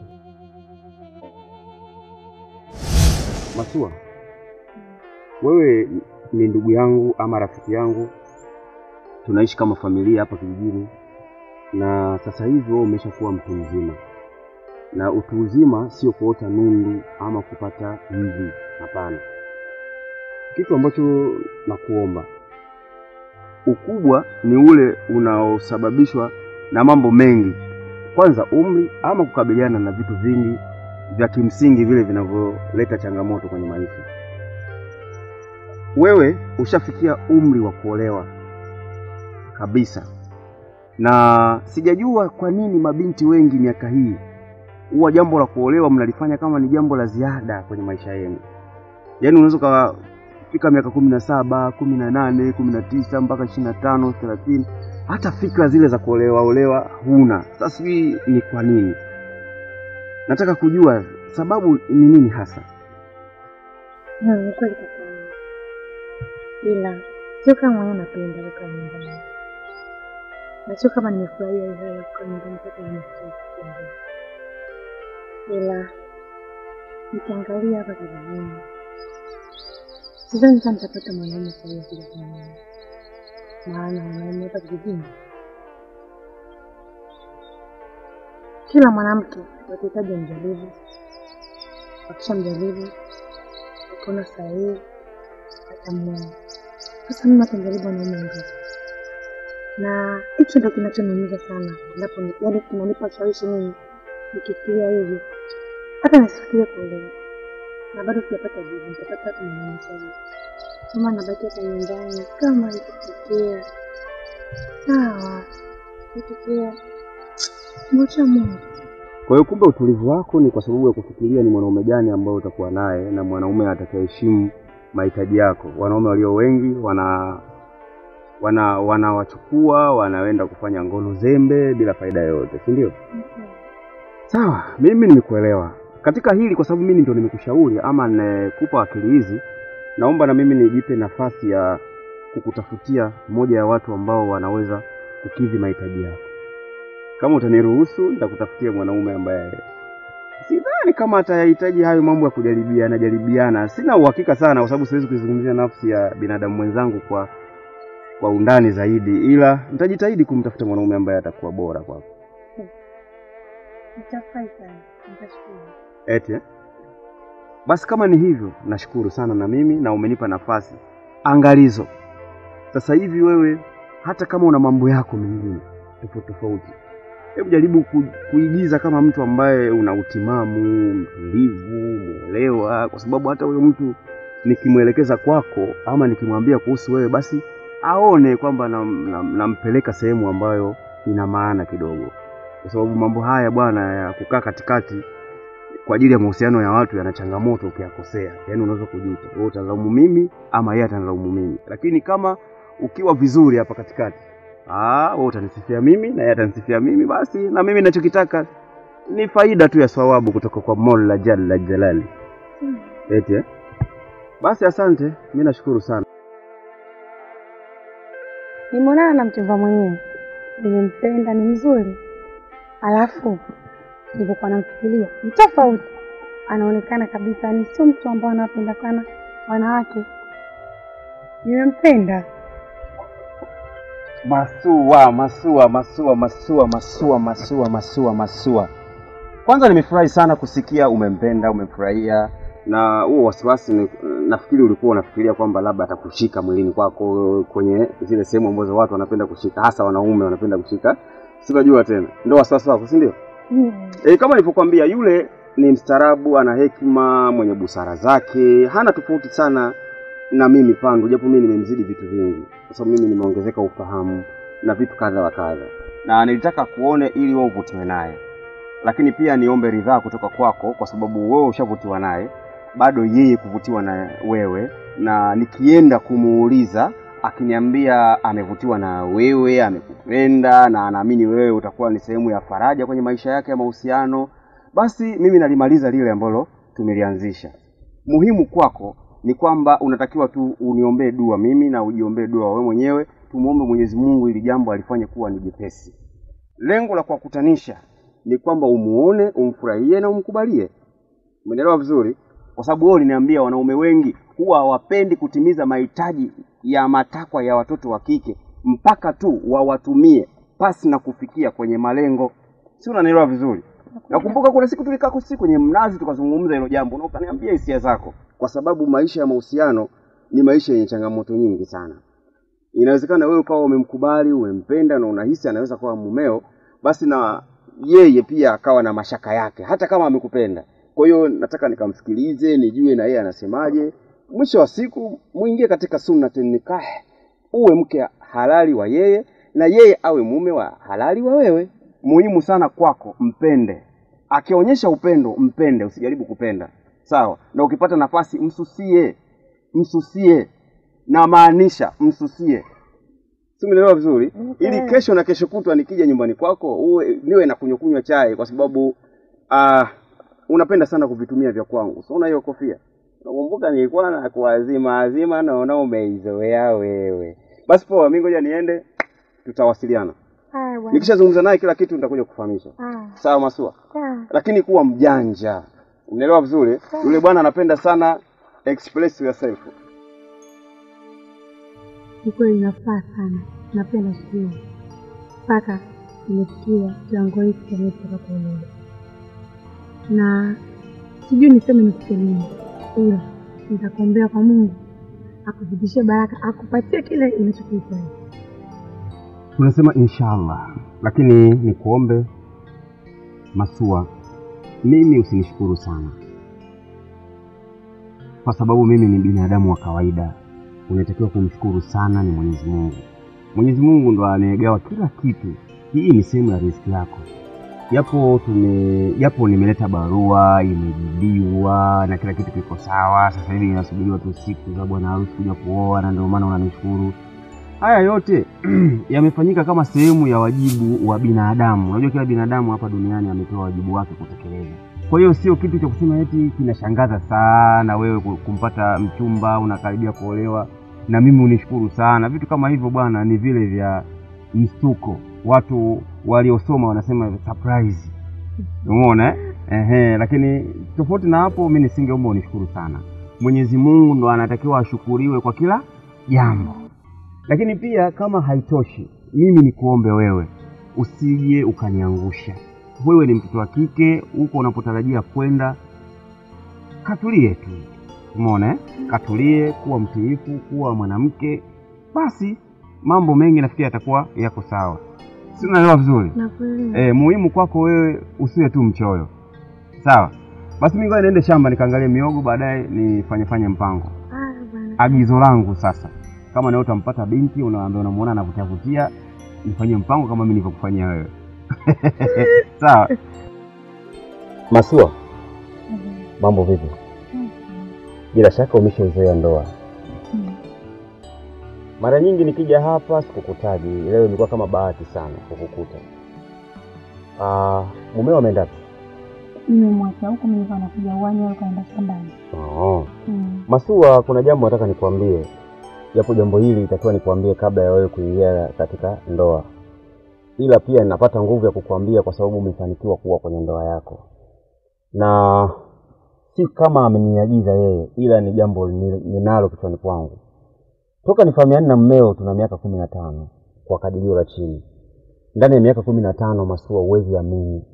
Masua, wewe ni ndugu yangu ama rafiki yangu, tunaishi kama familia hapa kijijini, na sasa hivi wewe umeshakuwa mtu mzima, na utu uzima sio kuota nundu ama kupata mvi. Hapana, kitu ambacho nakuomba, ukubwa ni ule unaosababishwa na mambo mengi, kwanza umri ama kukabiliana na vitu vingi vya kimsingi vile vinavyoleta changamoto kwenye maisha. Wewe ushafikia umri wa kuolewa kabisa, na sijajua kwa nini mabinti wengi miaka hii huwa jambo la kuolewa mnalifanya kama ni jambo la ziada kwenye maisha yenu. Yaani unaweza ukafika miaka kumi na saba, kumi na nane, kumi na tisa mpaka ishirini na tano, thelathini, hata fikra zile za kuolewa olewa huna. Sasa sijui ni kwa nini. Nataka kujua sababu ni nini hasa. Hmm, ni kweli kaka yangu, ila sio kama mwenyewe napenda kukaa nyumbani, na sio kama nimefurahia hiyo hali ya kukaa nyumbani mpaka nimesikia kukimbia, ila nikiangalia hapa kijijini, sidhani kama nitapata mwanaume sahihi kuja kunioa, maana wanaume hapa kijijini, kila mwanamke watahitaji mjaribu, wakishamjaribu akiona sahihi atamwoa. Sasa mimi napenjaribu wanaume wengi, na hicho ndo kinachoniumiza sana, endapo ni- yaani kinanipa ushawishi mimi nikifikiria hivi, hata nisifikirie kuolewa, na bado sijapata jibu, nitapata hata mwanaume sahihi. Kama nabaki hata nyumbani, kama ikitokea sawa, ikitokea mwacha Mungu. Kwa hiyo kumbe utulivu wako ni kwa sababu ya kufikiria ni mwanaume gani ambao utakuwa naye na mwanaume atakayeheshimu mahitaji yako. Wanaume walio wengi wana wana wanawachukua wanaenda kufanya ngono zembe bila faida yoyote, si ndio? Sawa, mimi nimekuelewa katika hili, kwa sababu mimi ndio nimekushauri ama nimekupa akili hizi. Naomba na mimi nijipe nafasi ya kukutafutia moja ya watu ambao wanaweza kukidhi mahitaji yako. Kama utaniruhusu, nitakutafutia mwanaume ambaye sidhani kama atayahitaji hayo mambo ya kujaribiana jaribiana. Sina uhakika sana, kwa sababu siwezi kuizungumzia nafsi ya binadamu mwenzangu kwa kwa undani zaidi, ila nitajitahidi kumtafuta mwanaume ambaye atakuwa bora kwako. Nitafurahi sana, nitashukuru. Eti eh? Basi kama ni hivyo, nashukuru sana na mimi na umenipa nafasi. Angalizo, sasa hivi wewe, hata kama una mambo yako mengine tofauti tofauti, hebu jaribu ku, kuigiza kama mtu ambaye una utimamu, mtulivu, mwelewa, kwa sababu hata huyo mtu nikimwelekeza kwako ama nikimwambia kuhusu wewe, basi aone kwamba nampeleka na, na nampeleka sehemu ambayo ina maana kidogo, kwa sababu mambo haya bwana ya kukaa katikati kwa ajili ya mahusiano ya watu yana changamoto ukiyakosea, yaani unaweza kujuta wewe utalaumu mimi ama yeye atanilaumu mimi. Lakini kama ukiwa vizuri hapa katikati, ah, wewe utanisifia mimi na yeye atanisifia mimi, basi na mimi ninachokitaka ni faida tu ya thawabu kutoka kwa Mola Jalla Jalali. Eti eh? Basi asante, mimi nashukuru sana. Nimeonana na mchumba mwenyewe, nimempenda, ni mzuri, alafu nilivyokuwa namfikiria ni tofauti, anaonekana kabisa ni sio mtu ambao anapenda sana wanawake. Nimempenda. Masua, masua, masua, masua, masua, masua, masua, masua. Kwanza nimefurahi sana kusikia umempenda, umemfurahia na huo wasiwasi ni- nafikiri ulikuwa unafikiria kwamba labda atakushika mwilini kwako kwenye zile sehemu ambazo watu wanapenda kushika, hasa wanaume wanapenda kushika. Si unajua tena, ndio wasiwasi wako, si ndio? Mm. E, kama nilivyokuambia yule ni mstaarabu, ana hekima, mwenye busara zake, hana tofauti sana na mimi Pandu, japo mimi nimemzidi vitu vingi, kwa sababu mimi nimeongezeka ufahamu na vitu kadha wa kadha, na nilitaka kuone ili wewe uvutiwe naye, lakini pia niombe ridhaa kutoka kwako, kwa sababu wewe ushavutiwa naye, bado yeye kuvutiwa na wewe, na nikienda kumuuliza akiniambia amevutiwa na wewe, amekupenda na anaamini wewe utakuwa ni sehemu ya faraja kwenye maisha yake ya mahusiano, basi mimi nalimaliza lile ambalo tumelianzisha. Muhimu kwako ni kwamba unatakiwa tu uniombee dua mimi na ujiombee dua wewe mwenyewe, tumuombe Mwenyezi Mungu ili jambo alifanye kuwa ni jepesi. Lengo la kuwakutanisha ni kwamba umuone, umfurahie na umkubalie. Umeelewa vizuri? Kwa sababu wewe uliniambia wanaume wengi huwa hawapendi kutimiza mahitaji ya matakwa ya watoto wa kike mpaka tu wawatumie pasi na kufikia kwenye malengo. Si unanielewa vizuri? Nakumbuka kuna siku tulikaa kusi kwenye mnazi tukazungumza hilo jambo na ukaniambia hisia zako, kwa sababu maisha ya mahusiano ni maisha yenye changamoto nyingi sana. Inawezekana wewe ukawa umemkubali, umempenda na unahisi anaweza kuwa mumeo, basi na yeye pia akawa na mashaka yake, hata kama amekupenda. Kwa hiyo nataka nikamsikilize, nijue na yeye anasemaje. Mwisho wa siku muingie katika sunnatin nikah, uwe mke halali wa yeye na yeye awe mume wa halali wa wewe. Muhimu sana kwako, mpende. Akionyesha upendo, mpende, usijaribu kupenda, sawa? Na ukipata nafasi, msusie, msusie, na maanisha msusie, si umeelewa vizuri? Ili kesho na kesho kutwa nikija nyumbani kwako uwe niwe na kunywa kunywa chai, kwa sababu ah, unapenda sana kuvitumia vya kwangu. So una hiyo kofia, nakumbuka nilikuwa na kuazima azima, naona umeizoea wewe. Basi poa, mimi ngoja niende, tutawasiliana. Haya bwana. Nikishazungumza naye kila kitu nitakuja kufahamisha. Ah, Sawa Masua? sawa. Lakini kuwa mjanja, unaelewa vizuri? Yule bwana anapenda sana express yourself. Ni kweli nafaa sana, napenda sio mpaka nimefikia kiwango hiki cha mimi kutaka kuolewa, na sijui niseme nikupe nini, ila nitakuombea kwa Mungu akuzidishie baraka, akupatie kile unachokihitaji. Tunasema inshallah, lakini nikuombe Masua, mimi usinishukuru sana, kwa sababu mimi ni binadamu wa kawaida. Unatakiwa kumshukuru sana ni Mwenyezi Mungu. Mwenyezi Mungu ndo anayegawa kila kitu. Hii ni sehemu ya riziki yako. Japo tume japo nimeleta barua imejibiwa na kila kitu kiko sawa, sasa hivi inasubiriwa tu siku za bwana harusi kuja kuoa, na ndio maana unanishukuru. Haya yote yamefanyika kama sehemu ya wajibu wa binadamu. Unajua kila binadamu hapa duniani amepewa wajibu wake kutekeleza. Kwa hiyo sio kitu cha kusema eti kinashangaza sana wewe ku- kumpata mchumba unakaribia kuolewa na mimi unishukuru sana. Vitu kama hivyo bwana, ni vile vya mstuko. Watu waliosoma wanasema surprise, umeona eh? Ehe, lakini tofauti na hapo, mi nisingeomba unishukuru sana. Mwenyezi Mungu ndo anatakiwa ashukuriwe kwa kila jambo. Lakini pia kama haitoshi, mimi nikuombe wewe usije ukaniangusha. Wewe ni mtoto wa kike, huko unapotarajia kwenda, katulie tu, umeona eh? Katulie, kuwa mtiifu, kuwa mwanamke, basi mambo mengi nafikiri yatakuwa yako sawa. Si unaelewa vizuri? Nakuelewa. E, muhimu kwako wewe usiwe tu mchoyo, sawa? Basi mimi ngoja niende shamba nikaangalie miogo, baadaye nifanye fanye mpango. Haya bwana. Agizo langu sasa, kama nawe utampata binti unaambia unamuona anavutia vutia, nifanyie mpango kama mimi nilivyokufanyia wewe sawa? Masua, mambo vipi? Bila shaka umeshaizoea ndoa. Mara nyingi nikija hapa sikukutaji, leo ilikuwa kama bahati sana kukukuta. Ah, mumeo ameenda wapi? Nimemwacha huko, mimi nilikuwa nakuja uwanja, wewe ukaenda shambani. Oh. Mm. Masua, kuna jambo nataka nikwambie, japo jambo hili itakiwa nikwambie kabla ya wewe kuingia katika ndoa, ila pia ninapata nguvu ya kukwambia kwa sababu umefanikiwa kuwa kwenye ndoa yako, na si kama ameniagiza yeye, ila ni jambo ni- ninalo kichwani kwangu. Toka nifahamiani na mmeo tuna miaka kumi na tano kwa kadirio la chini. Ndani ya miaka kumi na tano Masua, huwezi amini,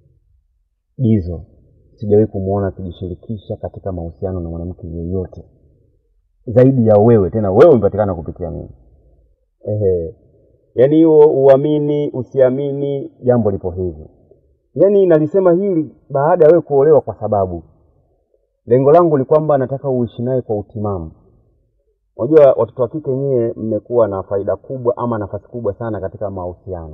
Dizo sijawahi kumwona akijishirikisha katika mahusiano na mwanamke yeyote zaidi ya wewe. Tena wewe umepatikana kupitia mimi. Ehe, yaani hiyo uamini usiamini, jambo lipo hivi. Yaani nalisema hili baada ya wewe kuolewa, kwa sababu lengo langu ni kwamba nataka uishi naye kwa utimamu. Unajua watoto wa kike nyewe mmekuwa na faida kubwa ama nafasi kubwa sana katika mahusiano,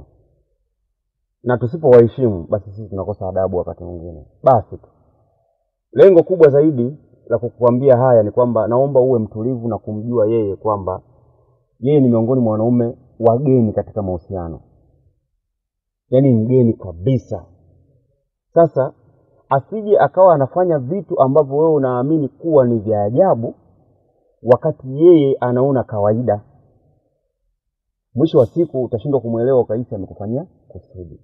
na tusipowaheshimu basi sisi tunakosa adabu wakati mwingine. Basi tu lengo kubwa zaidi la kukuambia haya ni kwamba naomba uwe mtulivu na kumjua yeye kwamba yeye ni miongoni mwa wanaume wageni katika mahusiano, yaani mgeni kabisa. Sasa asije akawa anafanya vitu ambavyo wewe unaamini kuwa ni vya ajabu, wakati yeye anaona kawaida. Mwisho wa siku utashindwa kumwelewa, ukahisi amekufanyia kusudi.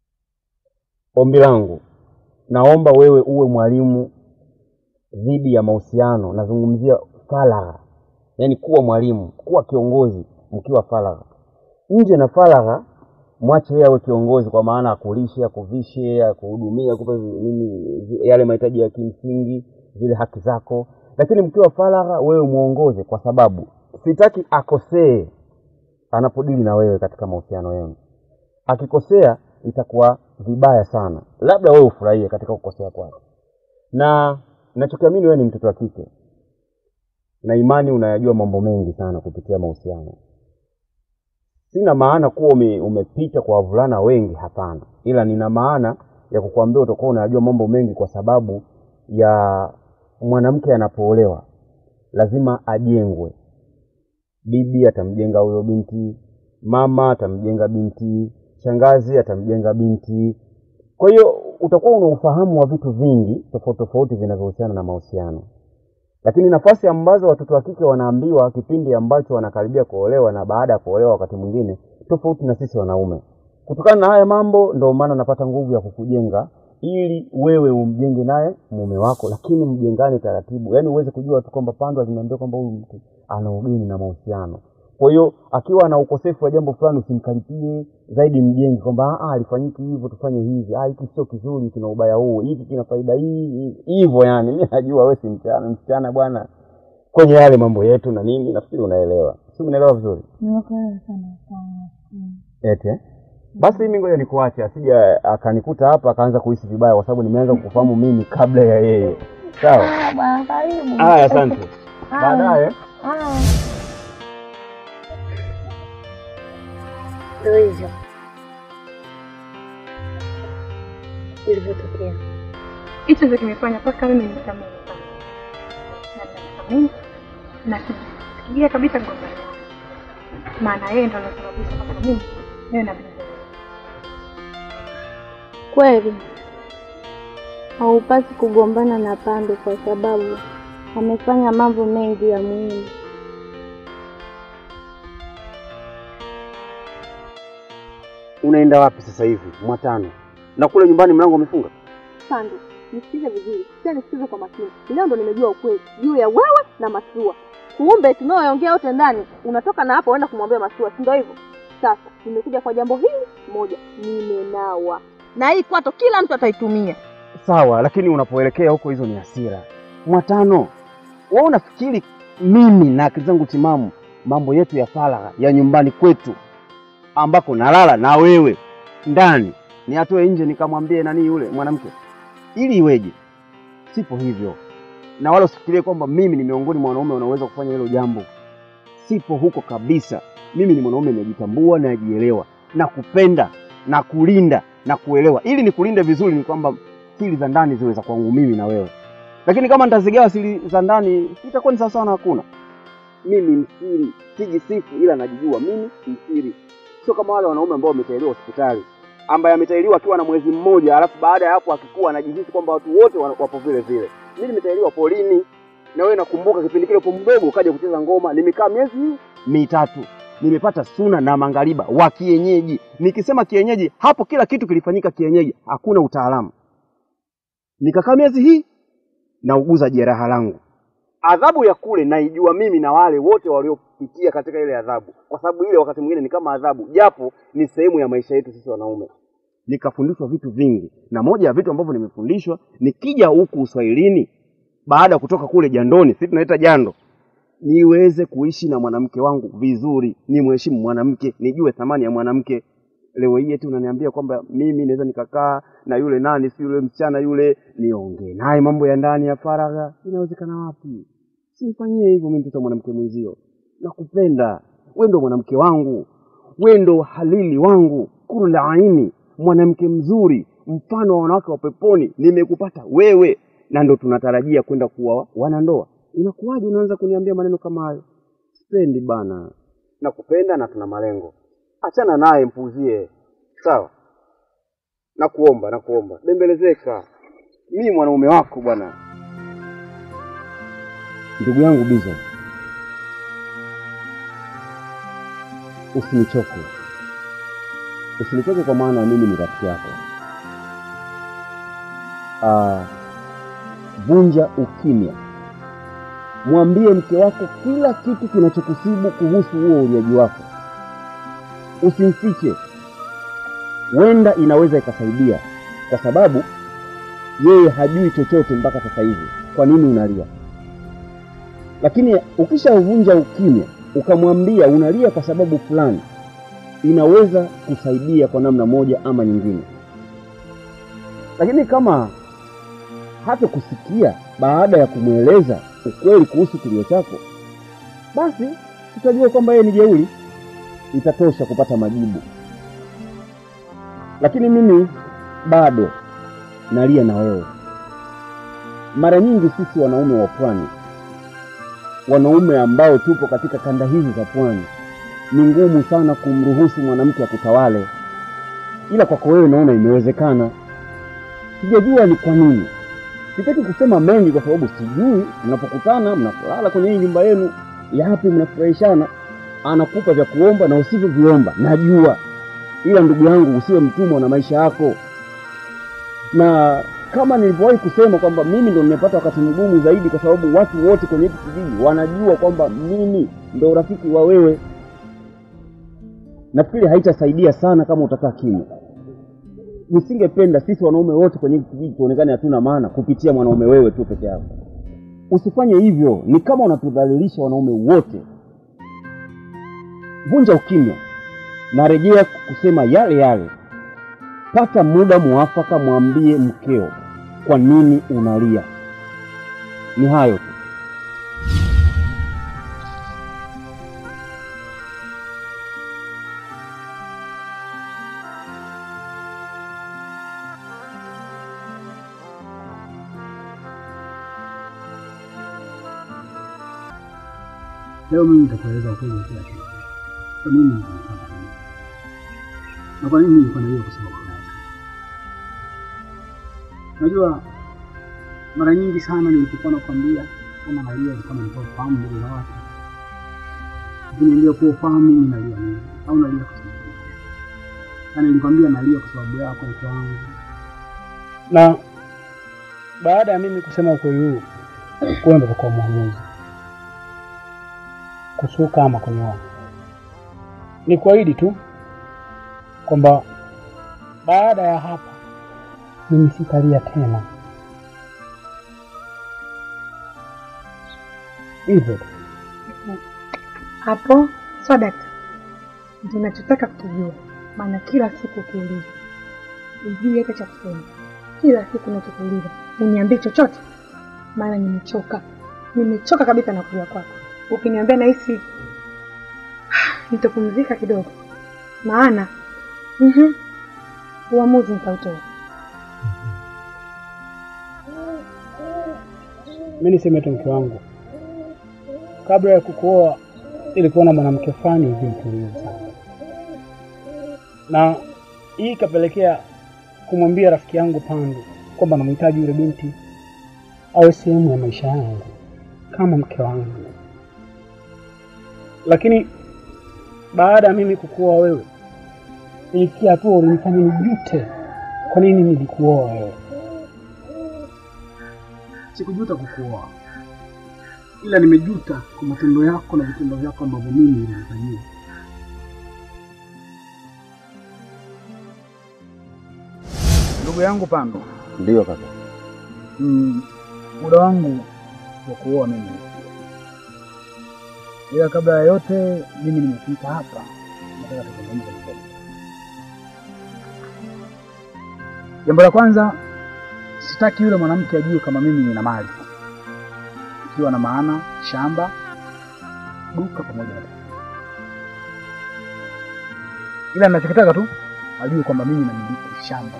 Ombi langu, naomba wewe uwe mwalimu dhidi ya mahusiano. Nazungumzia faragha, yaani kuwa mwalimu, kuwa kiongozi mkiwa faragha. Nje na faragha, mwache yeye awe kiongozi, kwa maana akulishe, akuvishe, akuhudumia, akupe nini, yale mahitaji ya kimsingi, zile haki zako. Lakini mkiwa faragha, wewe mwongoze, kwa sababu sitaki akosee anapodili na wewe katika mahusiano yenu. Akikosea itakuwa vibaya sana, labda wewe ufurahie katika kukosea kwake. Na nachokiamini wewe ni mtoto wa kike, na imani unayajua mambo mengi sana kupitia mahusiano. Sina maana kuwa ume, umepita kwa wavulana wengi, hapana, ila nina maana ya kukuambia utakuwa unayajua mambo mengi, kwa sababu ya mwanamke anapoolewa lazima ajengwe. Bibi atamjenga huyo binti, mama atamjenga binti, shangazi atamjenga binti. Kwa hiyo utakuwa una ufahamu wa vitu vingi tofauti tofauti vinavyohusiana na mahusiano, lakini nafasi ambazo watoto wa kike wanaambiwa kipindi ambacho wanakaribia kuolewa na baada ya kuolewa, wakati mwingine tofauti na sisi wanaume. Kutokana na haya mambo, ndio maana napata nguvu ya kukujenga ili wewe umjenge naye mume wako, lakini mjengane taratibu, yaani uweze kujua tu kwamba Pandwa zinaambia kwamba huyu mtu ana ugeni na mahusiano. Kwa hiyo akiwa na ukosefu wa jambo fulani, usimkaripie zaidi, mjenge kwamba "Ah, alifanyiki hivyo, tufanye hivi, ah, hiki sio kizuri, kina ubaya huu, hiki kina faida hii hii." hivyo. Yani mimi najua wewe si msichana, msichana bwana, kwenye yale mambo yetu na nini, nafikiri unaelewa, si unaelewa vizuri Nimekuelewa sana sana. Mm. eti eh? Basi mimi ngoja nikuache, asija akanikuta hapa akaanza kuhisi vibaya, kwa sababu nimeanza kukufahamu mimi kabla ya yeye. Sawa. Haya bwana, karibu. Haya, asante. Haya. Baadaye. Haya. Ndio hivyo ilivyotokea. hicho ndio kimefanya mpaka mimi nisamee sana. na nasamee na kifikiria kabisa mgombani wangu, maana yeye ndo anasababisha mpaka mimi niwe na bibi. Kweli haupasi kugombana na Pambe kwa sababu amefanya mambo mengi ya muhimu. Unaenda wapi sasa hivi? Mwatano. Na kule nyumbani mlango umefunga? Sandu, nisikize vizuri, pia nisikize kwa makini. Leo ndo nimejua ukweli juu ya wewe na Masua. Kumbe tunaoongea wote ndani, unatoka na hapo uenda kumwambia Masua, si ndio hivyo? Sasa nimekuja kwa jambo hili moja, nimenawa na hii kwato, kila mtu ataitumia. Sawa, lakini unapoelekea huko, hizo ni hasira. Mwatano, wewe unafikiri mimi na akili zangu timamu, mambo yetu ya faragha ya nyumbani kwetu ambako nalala na wewe ndani, ni atoe nje nikamwambie nani yule mwanamke, ili iweje? Sipo hivyo, na wala usifikirie kwamba mimi ni miongoni mwa wanaume wanaoweza kufanya hilo jambo. Sipo huko kabisa. Mimi ni mwanaume najitambua, najielewa, na kupenda na kulinda na kuelewa. Ili nikulinde vizuri, ni kwamba siri za ndani ziwe za kwangu mimi na wewe, lakini kama nitazigawa siri za ndani itakuwa ni sawasawa na hakuna. Mimi msiri, sijisifu, ila najijua mimi msiri, sio kama wale wanaume ambao wametahiriwa hospitali, ambaye ametahiriwa akiwa na mwezi mmoja, alafu baada ya hapo akikuwa anajihisi kwamba watu wote wa- wapo vile vile. Mimi nimetahiriwa polini, na wewe nakumbuka kipindi kile upo mdogo, ukaja kucheza ngoma, nimekaa miezi mitatu nimepata suna na mangariba wa kienyeji. Nikisema kienyeji, hapo kila kitu kilifanyika kienyeji, hakuna utaalamu. Nikakaa miezi hii nauguza jeraha langu. Adhabu ya kule naijua mimi na wale wote waliopitia katika ile adhabu, kwa sababu ile wakati mwingine ni kama adhabu, japo ni sehemu ya maisha yetu sisi wanaume. Nikafundishwa vitu vingi, na moja ya vitu ambavyo nimefundishwa, nikija huku uswahilini, baada ya kutoka kule jandoni, sisi tunaita jando, niweze kuishi na mwanamke wangu vizuri, nimheshimu mwanamke, nijue thamani ya mwanamke. Leo hii eti unaniambia kwamba mimi naweza nikakaa na yule nani, si yule msichana yule, niongee naye mambo ya ndani ya faragha? Inawezekana wapi? Sifanyie hivyo mimi, mtoto wa mwanamke mwenzio. Nakupenda wewe, ndo mwanamke wangu, wewe ndo halili wangu, kuru la aini, mwanamke mzuri, mfano wa wanawake wa peponi. Nimekupata wewe, na ndo tunatarajia kwenda kuwa wanandoa. Inakuwaje unaanza kuniambia maneno kama hayo? Sipendi bana, nakupenda na tuna malengo. Achana naye, mpuzie. Sawa, nakuomba, nakuomba, bembelezeka. Mimi mwanaume wako bwana. Ndugu yangu Bizo, usinichoke, usinichoke kwa maana mimi ni rafiki yako. Ah, vunja ukimya, mwambie mke wako kila kitu kinachokusibu kuhusu huo uliaji wako, usimfiche. Wenda inaweza ikasaidia, kwa sababu yeye hajui chochote mpaka sasa hivi. Kwa nini unalia? Lakini ukishavunja ukimya ukamwambia unalia kwa sababu fulani, inaweza kusaidia kwa namna moja ama nyingine. Lakini kama hata kusikia baada ya kumweleza ukweli kuhusu kilio chako, basi tutajua kwamba yeye ni jeuri, itatosha kupata majibu. Lakini mimi bado nalia na wewe. Mara nyingi sisi wanaume wa pwani wanaume ambao tupo katika kanda hizi za pwani, ni ngumu sana kumruhusu mwanamke akutawale, ila kwako wewe naona imewezekana. Sijajua ni kwa nini. Sitaki kusema mengi kwa sababu sijui mnapokutana, mnapolala kwenye hii nyumba yenu, yapi mnafurahishana, anakupa vya kuomba na usivyoviomba, najua, ila ndugu yangu, usiwe mtumwa na maisha yako na kama nilivyowahi kusema kwamba mimi ndo nimepata wakati mgumu zaidi, kwa sababu watu wote kwenye hiki kijiji wanajua kwamba mimi ndo rafiki wa wewe. Nafikiri haitasaidia sana kama utakaa kimya. Nisingependa sisi wanaume wote kwenye hiki kijiji tuonekane hatuna maana kupitia mwanaume wewe tu peke yako. Usifanye hivyo, ni kama unatudhalilisha wanaume wote. Vunja ukimya, narejea kusema yale yale Pata muda muafaka, mwambie mkeo kwa nini unalia. Ni hayo tu. Leo mimi nitakueleza ukweli wa kila kitu. Kwa nini nilifanya hivi? Na kwa nini nilifanya hiyo kwa sababu gani? Najua mara nyingi sana nilipokuwa nakwambia kama nalia ni kama nitoa fahamu mbele za watu. Ukiniambia kuwa ufahamu mimi nalia nini? Au nalia kwa sababu gani? Na nilikwambia nalia kwa sababu yako mke wangu. Na baada ya mimi kusema ukweli huu, wewe ndio utakuwa mwamuzi kusuka ama kunyoa. Ni kuahidi tu kwamba baada ya hapa mimi sitalia tena, hivyo tu. Hapo sawa dakta, ndio nachotaka kukijua, maana kila siku ukiuliza ujui hata cha kusema. Kila siku nachokuuliza uniambie chochote, maana nimechoka, nimechoka kabisa na kulia kwako. Ukiniambia nahisi nitapumzika kidogo, maana mhm, uamuzi nitautoa. Mi niseme tu mke wangu, kabla ya kukuoa nilikuwa na mwanamke fulani hivi mtulivu sana, na hii ikapelekea kumwambia rafiki yangu Pandu kwamba namhitaji yule binti awe sehemu ya maisha yangu kama mke wangu. Lakini baada ya mimi kukuoa wewe, ilifikia hatua ulinifanya nijute kwa nini nilikuoa wewe. Sikujuta kukuoa, ila nimejuta kwa matendo yako na vitendo vyako ambavyo mimi nilinifanyia. Ndugu yangu Pando, Ndiyo kaka. mm, muda wangu wa kuoa mimi umefikia. ila kabla ya yote mimi nimefika hapa, nataka tuzungumze kidogo. Jambo la kwanza, sitaki yule mwanamke ajue kama mimi nina mali, ikiwa na maana shamba, duka pamoja na ila ninachokitaka tu ajue kwamba mimi namiliki shamba.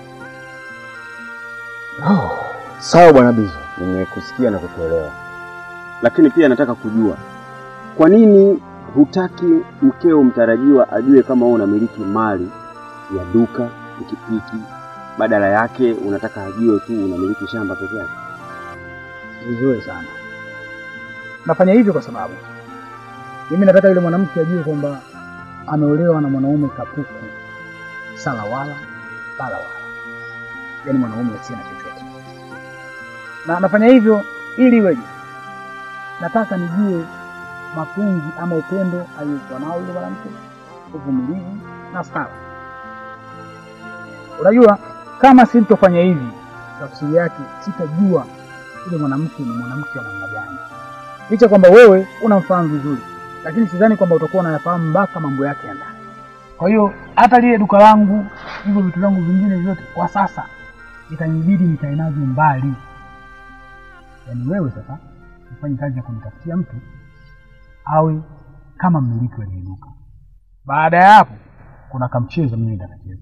Oh, sawa bwana Bizo, nimekusikia na kukuelewa, lakini pia nataka kujua kwa nini hutaki mkeo mtarajiwa ajue kama wewe unamiliki mali ya duka, pikipiki, badala yake unataka ajue tu unamiliki shamba peke yake? Vizuri sana. Nafanya hivyo kwa sababu mimi nataka yule mwanamke ajue kwamba ameolewa na mwanaume kapuku, sala wala bala wala, yaani mwanaume asiye na chochote. Na nafanya hivyo ili iweje? Nataka nijue mapenzi ama upendo aliyokuwa nao yule mwanamke, uvumilivu na stara. Unajua, kama sintofanya hivi, tafsiri yake sitajua yule mwanamke ni mwanamke wa namna gani, licha kwamba wewe unamfahamu vizuri, lakini sidhani kwamba utakuwa unayafahamu mpaka mambo yake ya ndani. Kwa hiyo hata lile duka langu, hivyo vitu vyangu vingine vyote, kwa sasa itanibidi nikae navyo mbali. Yaani wewe sasa ufanye kazi ya kunitafutia mtu awe kama mmiliki wa lile duka. Baada ya hapo, kuna kamchezo mimi nitakacheza.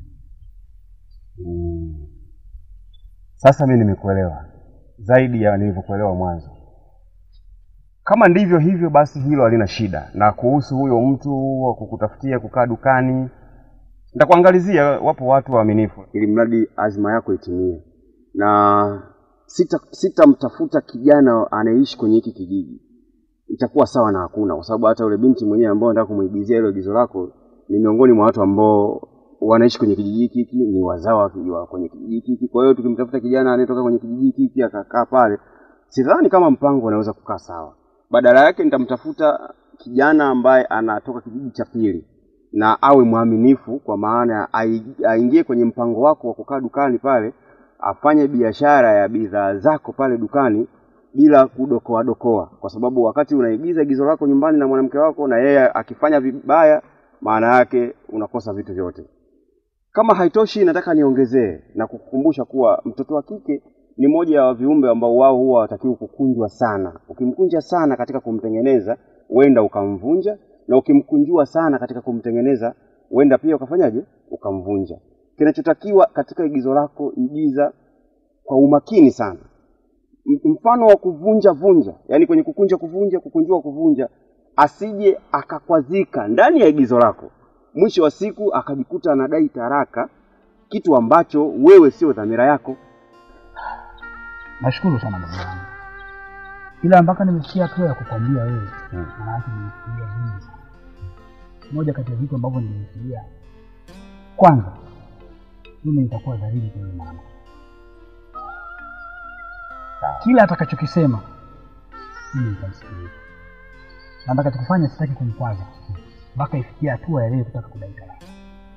Mm. Sasa mimi nimekuelewa zaidi ya nilivyokuelewa mwanzo. Kama ndivyo hivyo, basi hilo halina shida. Na kuhusu huyo mtu wa kukutafutia kukaa dukani, nitakuangalizia. Wapo watu waaminifu, ili mradi azma yako itimie, na sita sitamtafuta kijana anayeishi kwenye hiki kijiji, itakuwa sawa na hakuna, kwa sababu hata yule binti mwenyewe ambao nataka kumuigizia hilo agizo lako ni miongoni mwa watu ambao wanaishi kwenye kijiji hiki, ni wazawa wa kwenye kijiji hiki. Kwa hiyo tukimtafuta kijana anayetoka kwenye kijiji hiki akakaa pale, sidhani kama mpango unaweza kukaa sawa. Badala yake nitamtafuta kijana ambaye anatoka kijiji cha pili na awe mwaminifu, kwa maana ai- aingie kwenye mpango wako wa kukaa dukani pale, afanye biashara ya bidhaa zako pale dukani bila kudokoa dokoa, kwa sababu wakati unaigiza igizo lako nyumbani na mwanamke wako na yeye akifanya vibaya, maana yake unakosa vitu vyote. Kama haitoshi, nataka niongezee na kukukumbusha kuwa mtoto wa kike ni moja ya viumbe ambao wao huwa hawatakiwi kukunjwa sana. Ukimkunja sana katika kumtengeneza, huenda ukamvunja, na ukimkunjua sana katika kumtengeneza, huenda pia ukafanyaje, ukamvunja. Kinachotakiwa katika igizo lako, igiza kwa umakini sana. M- Mfano wa kuvunja vunja, yani kwenye kukunja kuvunja, kukunjua kuvunja, asije akakwazika ndani ya igizo lako, mwisho wa siku akajikuta anadai taraka, kitu ambacho wewe sio dhamira yako. Nashukuru sana ndugu yangu, ila mpaka nimefikia hatua ya kukwambia wewe, maana yake nimefikiria vingi sana. Moja kati ya vitu ambavyo nimefikiria, kwanza, mimi nitakuwa dhahiri kwa yule mwanamke, Kila atakachokisema mimi nitamsikiliza. Na atakachokifanya sitaki kumkwaza mpaka ifikie hatua ya yeye kutaka kudai talaka.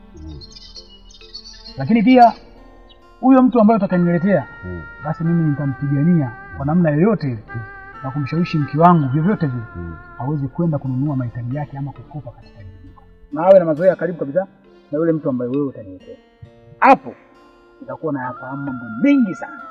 Lakini pia huyo mtu ambaye utakaniletea basi mimi nitampigania kwa namna yoyote ile na kumshawishi mke wangu vyovyote vile aweze kwenda kununua mahitaji yake ama kukopa katika lile duka, na awe na mazoea ya karibu kabisa na yule mtu ambaye wewe utaniletea. Hapo utakuwa na yafahamu mambo mengi sana.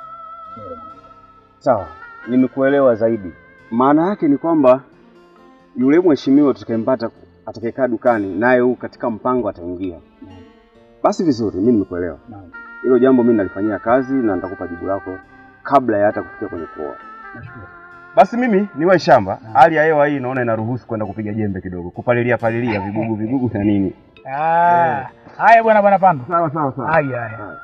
Sawa, nimekuelewa zaidi. Maana yake ni kwamba yule mheshimiwa tutakayempata atakayekaa dukani naye huu katika mpango ataingia. Basi vizuri, mimi nimekuelewa. Naam. Hilo jambo mimi nalifanyia kazi na nitakupa jibu lako kabla ya hata kufikia kwenye kuoa. Nashukuru. Basi mimi niwe shamba. Hali ya hewa hii naona inaruhusu kwenda kupiga jembe kidogo, kupalilia palilia vigugu vigugu na nini. Ah, haya bwana bwana Pando. Sawa sawa sawa. Haya haya.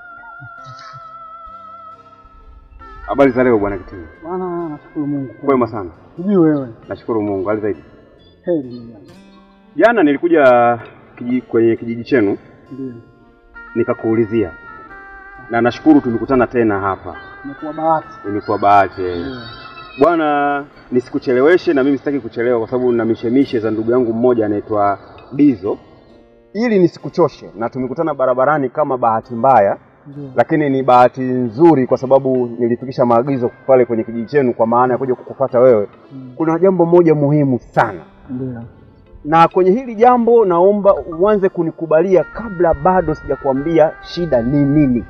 Habari za leo bwana Kitini? Bwana, nashukuru Mungu. Kwema sana. Sijui wewe. Nashukuru Mungu. Hali zaidi. Heri ndugu yangu. Jana nilikuja kiji, kwenye kijiji chenu Ndio. nikakuulizia, na nashukuru tumekutana tena hapa, Imekuwa bahati. imekuwa bahati Ndio. bwana. Nisikucheleweshe na mimi sitaki kuchelewa, kwa sababu nina mishemishe za ndugu yangu mmoja anaitwa Dizo, ili nisikuchoshe, na tumekutana barabarani kama bahati mbaya Ndio. lakini ni bahati nzuri kwa sababu nilifikisha maagizo pale kwenye kijiji chenu, kwa maana ya kuja kukufuata wewe. Kuna jambo moja muhimu sana, Ndio. na kwenye hili jambo naomba uanze kunikubalia kabla bado sijakuambia shida ni nini.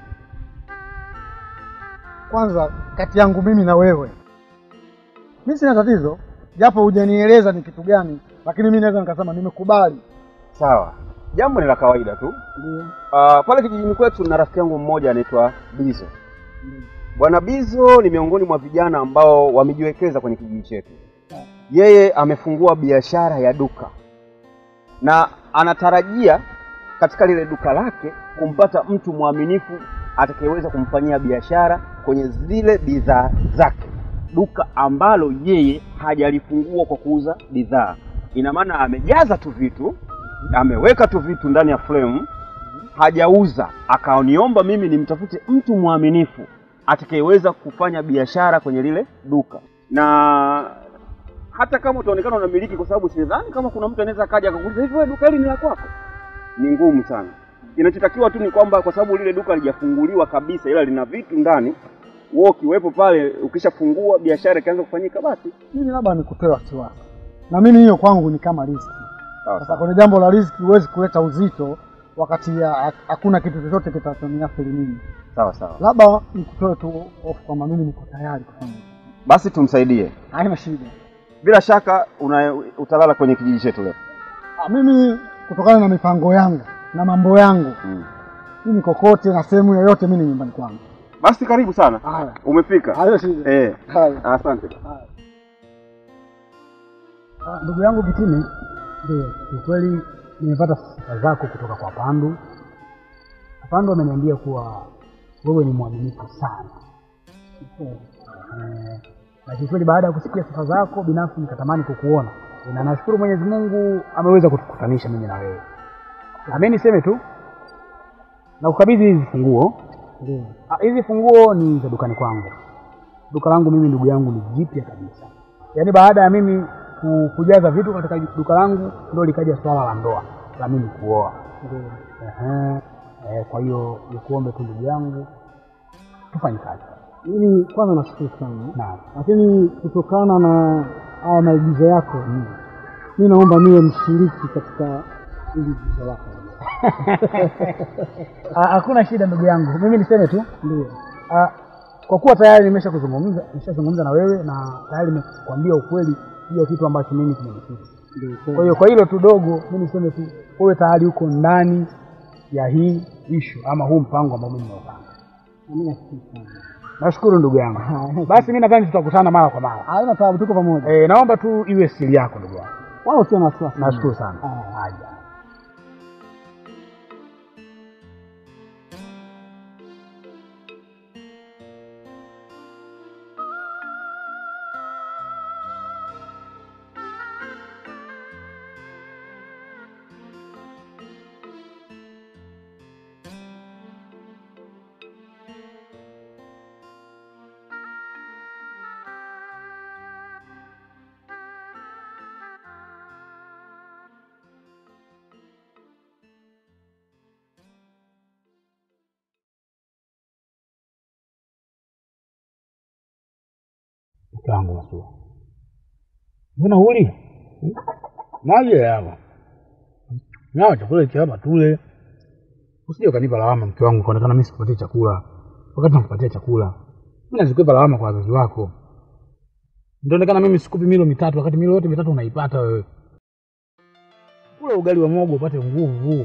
Kwanza kati yangu mimi na wewe, mimi sina tatizo, japo hujanieleza ni kitu gani, lakini mimi naweza nikasema nimekubali. Sawa, jambo ni la kawaida tu. Ndio. Uh, pale kijijini kwetu na rafiki yangu mmoja anaitwa Bizo. Bwana Bizo ni miongoni mwa vijana ambao wamejiwekeza kwenye kijiji chetu. Yeye amefungua biashara ya duka na anatarajia katika lile duka lake kumpata mtu mwaminifu atakayeweza kumfanyia biashara kwenye zile bidhaa zake, duka ambalo yeye hajalifungua kwa kuuza bidhaa. Ina maana amejaza tu vitu, ameweka tu vitu ndani ya frame, hajauza. Akaniomba mimi nimtafute mtu mwaminifu atakayeweza kufanya biashara kwenye lile duka, na hata kama utaonekana unamiliki, kwa sababu sidhani kama kuna mtu anaweza akaja akakuuliza hivi, wewe duka hili ni la kwako. Ni ngumu sana. Kinachotakiwa tu ni kwamba kwa sababu lile duka halijafunguliwa kabisa, ila lina vitu ndani, wewe ukiwepo pale, ukishafungua biashara ikaanza kufanyika, basi Mimi labda nikutoe wasiwasi, na mimi hiyo kwangu ni kama riski. sawa Sasa sawa. kwenye jambo la riski huwezi kuleta uzito wakati ya- ha- hakuna kitu chochote kitachoniathiri mimi. Sawa sawa. Labda nikutoe tu hofu kwamba mimi niko tayari kufanya hivyo. Basi tumsaidie. haina shida. Bila shaka una, utalala kwenye kijiji chetu leo. Ah, Mimi kutokana na mipango yangu na mambo yangu Mm. mimi kokote na sehemu yoyote mimi ni nyumbani kwangu. Basi karibu sana. Haya, Umefika. hayo shida. Eh, Haya. asante. Ah, Ndugu yangu Kitime, ndio kiukweli nimepata sifa zako kutoka kwa Pandu. Pandu ameniambia kuwa wewe ni mwaminifu sana eh, na kiukweli baada ya kusikia sifa zako binafsi nikatamani kukuona, na nashukuru Mwenyezi Mungu ameweza kutukutanisha mimi na wewe. Na mimi niseme tu na kukabidhi hizi funguo. Ndio. Ah, Hizi funguo ni za dukani kwangu. Duka langu mimi ndugu yangu ni jipya kabisa, yaani baada ya mimi ku- kujaza vitu katika duka langu ndio likaja swala la ndoa la mimi kuoa. Ehe. Eh, kwa hiyo nikuombe tu ndugu yangu tufanye kazi. Mimi kwanza nashukuru sana, Naam. lakini kutokana na haya maigizo yako mi naomba niwe mshiriki katika hili igizo lako. Ah, Hakuna shida ndugu yangu, mimi niseme tu Ndio. Ah, kwa kuwa tayari nimesha kuzungumza nimeshazungumza na wewe na tayari nimekuambia ukweli hiyo kitu ambacho mimi kimenifika. Ndio. Kwa hiyo kwa hilo tu dogo, mimi niseme tu wewe tayari uko ndani ya hii ishu ama huu mpango ambao mimi nimeupanga. Mimi nashukuru sana. Nashukuru ndugu yangu. Basi mimi nadhani tutakutana mara kwa mara. Haina taabu, tuko pamoja. Eh, naomba tu iwe siri yako ndugu yangu. Wala usio na wasiwasi. Nashukuru sana. Haya. Haja. mke wangu Masua, mbona huli Hmm? maji hapa nao chakula hiki hapa tule, usije ukanipa lawama mke wangu, kaonekana mimi sikupatie chakula wakati nakupatia chakula. Mimi nazikwepa lawama kwa wazazi wako, nitaonekana mimi sikupi milo mitatu wakati milo yote mitatu unaipata wewe. Kula ugali wa mogo upate nguvu.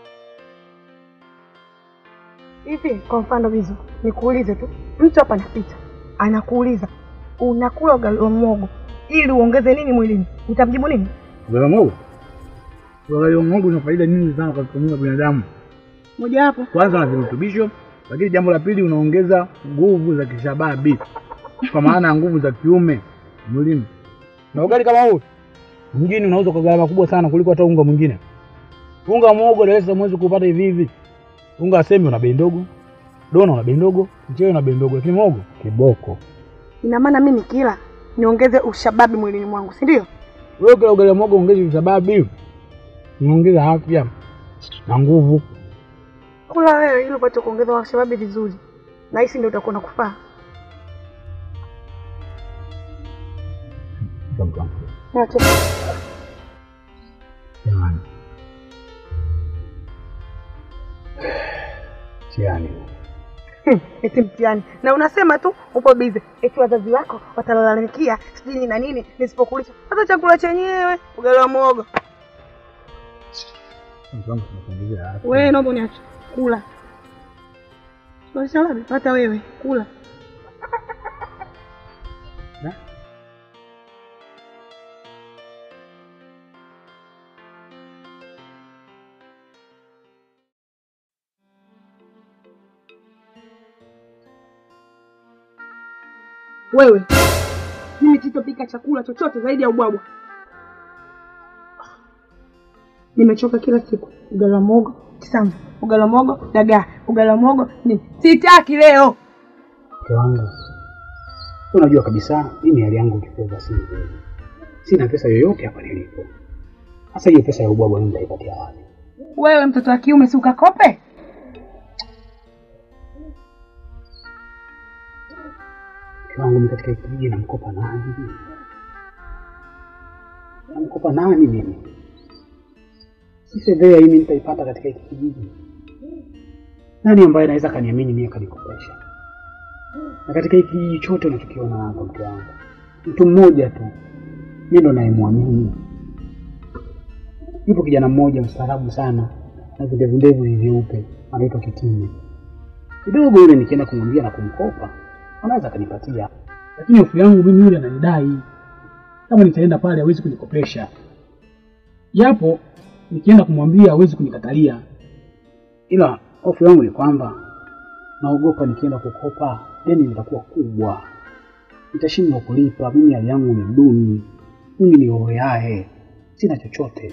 Hivi kwa mfano hizo, nikuulize tu, mtu hapa anapita anakuuliza unakula ugali wa mwogo ili uongeze nini mwilini, utamjibu nini? Ugali wa mogo, ugali wa mogo una faida nyingi sana kwa mwili wa binadamu. Mojawapo Kwanza una virutubisho, lakini jambo la pili unaongeza nguvu za kishababi, kwa maana ya nguvu za kiume mwilini. Na ugali kama huu mjini unauzwa kwa gharama kubwa sana kuliko hata unga mwingine. Unga wa muhogo Dar es Salaam huwezi kupata hivi hivi. Unga wa sembe una bei ndogo, dona una bei ndogo, mchele una bei ndogo, lakini muhogo kiboko. ina maana mimi nikila niongeze ushababi mwilini mwangu, si ndio? Wewe kila ugali wa muhogo ongeze visababi, unaongeza afya na nguvu. Kula wewe ili upate kuongeza ushababi vizuri, na hisi ndio utakuwa nakufaa. Acha. Jamani, mtihani Hmm, eti mtihani na unasema tu upo bize, eti wazazi wako watalalamikia sijui nini na nini nisipokulisha. Hata chakula chenyewe ugali wa muhogo. mtu wangu tunakuongezea afya. Wewe naomba uniache kula. Wasalabi hata wewe kula. Na? Wewe mimi sitopika chakula chochote zaidi ya ubwabwa. Nimechoka kila siku, ugali wa muhogo kisamvu, ugali wa muhogo dagaa, ugali wa muhogo ni sitaki leo. Mke wangu, unajua kabisa mimi hali yangu kifedha si nzuri, sina pesa yoyote hapa nilipo. Sasa hiyo pesa ya ubwabwa mimi nitaipatia wapi? Wewe mtoto wa kiume, si ukakope? Mke wangu, mimi katika hiki kijiji namkopa nani? Namkopa nani mimi? Si fedha hii mimi nitaipata katika hiki kijiji? Nani ambaye anaweza kaniamini mimi akanikopesha? Na katika hiki kijiji chote unachokiona hapa, mke wangu, mtu mmoja tu mimi ndo nayemwamini. Yupo kijana mmoja mstaarabu sana na vindevu ndevu vyeupe, anaitwa Kitime. Kidogo yule nikienda kumwambia na kumkopa, anaweza akanipatia, lakini hofu yangu mimi yule ananidai. Kama nitaenda pale hawezi kunikopesha, japo nikienda kumwambia hawezi kunikatalia, ila hofu yangu ni kwamba naogopa nikienda kukopa deni litakuwa kubwa, nitashindwa kulipa. Mimi hali yangu ni duni, mimi ni oyae, sina chochote.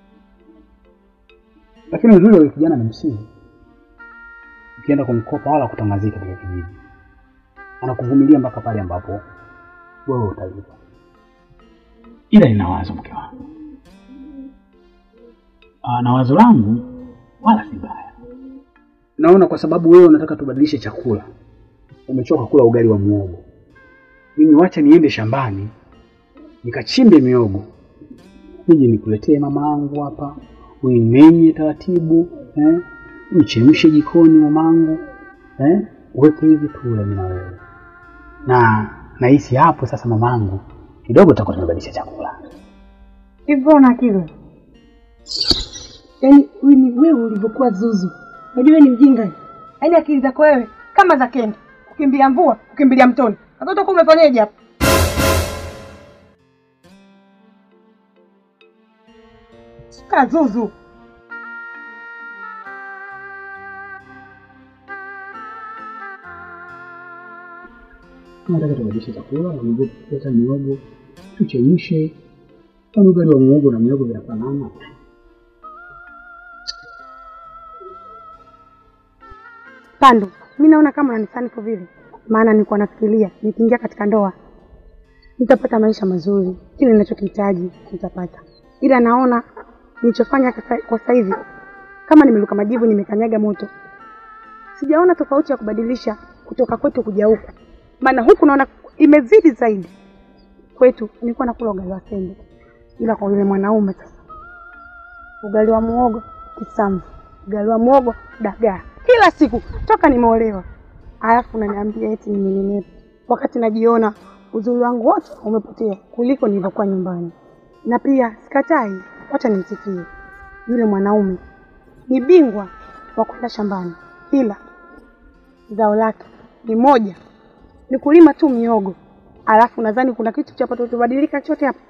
Lakini uzuri wa yule kijana ni msingi, ukienda kumkopa wala kutangazika katika kijiji, anakuvumilia mpaka pale ambapo wewe utalipa. Ila nina wazo, mke wangu, Ah, na wazo langu wala si baya. Naona kwa sababu wewe unataka tubadilishe chakula, umechoka kula ugali wa muhogo, mimi wacha niende shambani nikachimbe miogo nije nikuletee mama yangu hapa, uimenye taratibu eh? Uchemshe jikoni mamangu eh? Uweke hivi tule mimi na wewe, na nahisi hapo sasa mamangu kidogo tutakuwa tumebadilisha chakula. Hivyo na akili. Yaani huyu ni wewe ulivyokuwa zuzu. Unajua wewe ni mjinga. Yaani akili zako wewe kama za kenge. Kukimbia mvua, kukimbilia mtoni. Sasa utakuwa umefanyaje hapa? Kaa zuzu. Nataka tubadilishe chakula, na miogo kuleta miogo, tuchemshe. Kama ugali wa muhogo na miogo vinafanana, Pando, mi naona kama unanisani kwa vile, maana nilikuwa nafikiria nikiingia katika ndoa nitapata maisha mazuri, kile ninachokihitaji nitapata, ila naona nilichofanya kasa- kwa sasa hivi kama nimeluka majivu, nimekanyaga moto. Sijaona tofauti ya kubadilisha kutoka kwetu kuja huku, maana huku naona imezidi zaidi. kwetu nilikuwa nakula ugali wa sembe, ila kwa yule mwanaume sasa, ugali wa muogo kisamvu, ugali wa muogo dagaa, kila siku toka nimeolewa. Alafu unaniambia eti ninenepe, wakati najiona uzuri wangu wote umepotea kuliko nilivyokuwa nyumbani. Na pia sikatai, wacha nimsifie yule mwanaume, ni bingwa wa kwenda shambani, ila zao lake ni moja, ni kulima tu miogo. Alafu nadhani kuna kitu cha patotobadilika chote hapa.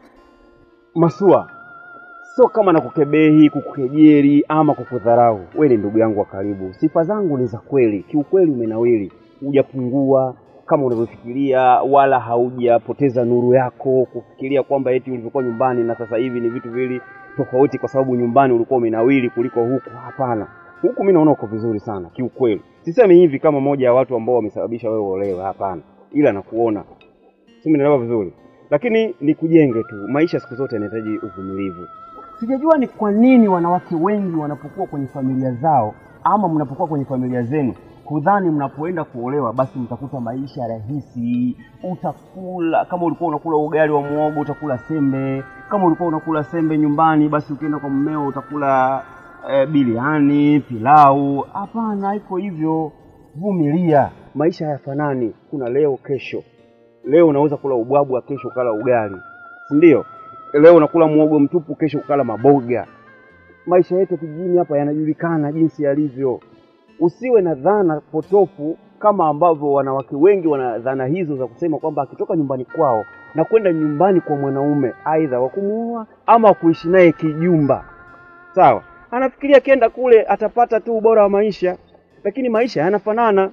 Masua, sio kama nakukebehi, kukukejeli ama kukudharau. We ni ndugu yangu wa karibu, sifa zangu ni za kweli. Kiukweli umenawili, hujapungua kama unavyofikiria, wala haujapoteza nuru yako kufikiria kwamba eti ulivyokuwa nyumbani na sasa hivi ni vitu viwili tofauti, kwa sababu nyumbani ulikuwa umenawili kuliko huku. Hapana, huku mi naona uko vizuri sana kiukweli. Sisemi hivi kama moja ya watu ambao wamesababisha wewe uolewe, hapana, ila nakuona si umenielewa vizuri, lakini ni kujenge tu. Maisha siku zote yanahitaji uvumilivu. Sijajua ni kwa nini wanawake wengi wanapokuwa kwenye familia zao ama mnapokuwa kwenye familia zenu hudhani mnapoenda kuolewa basi mtakuta maisha rahisi. Utakula kama ulikuwa unakula ugali wa muogo utakula sembe, kama ulikuwa unakula sembe nyumbani, basi ukienda kwa mmeo utakula eh, biliani, pilau. Hapana, haiko hivyo. Vumilia, maisha hayafanani. Kuna leo, kesho. Leo unaweza kula ubwabwa, kesho ukala ugali, si ndio? Leo unakula muogo mtupu, kesho ukala maboga. Maisha yetu kijijini hapa yanajulikana jinsi yalivyo. Usiwe na dhana potofu kama ambavyo wanawake wengi wana dhana hizo za kusema kwamba akitoka nyumbani kwao na kwenda nyumbani kwa mwanaume aidha wa kumuoa ama kuishi naye kijumba, sawa, anafikiria akienda kule atapata tu ubora wa maisha, lakini maisha yanafanana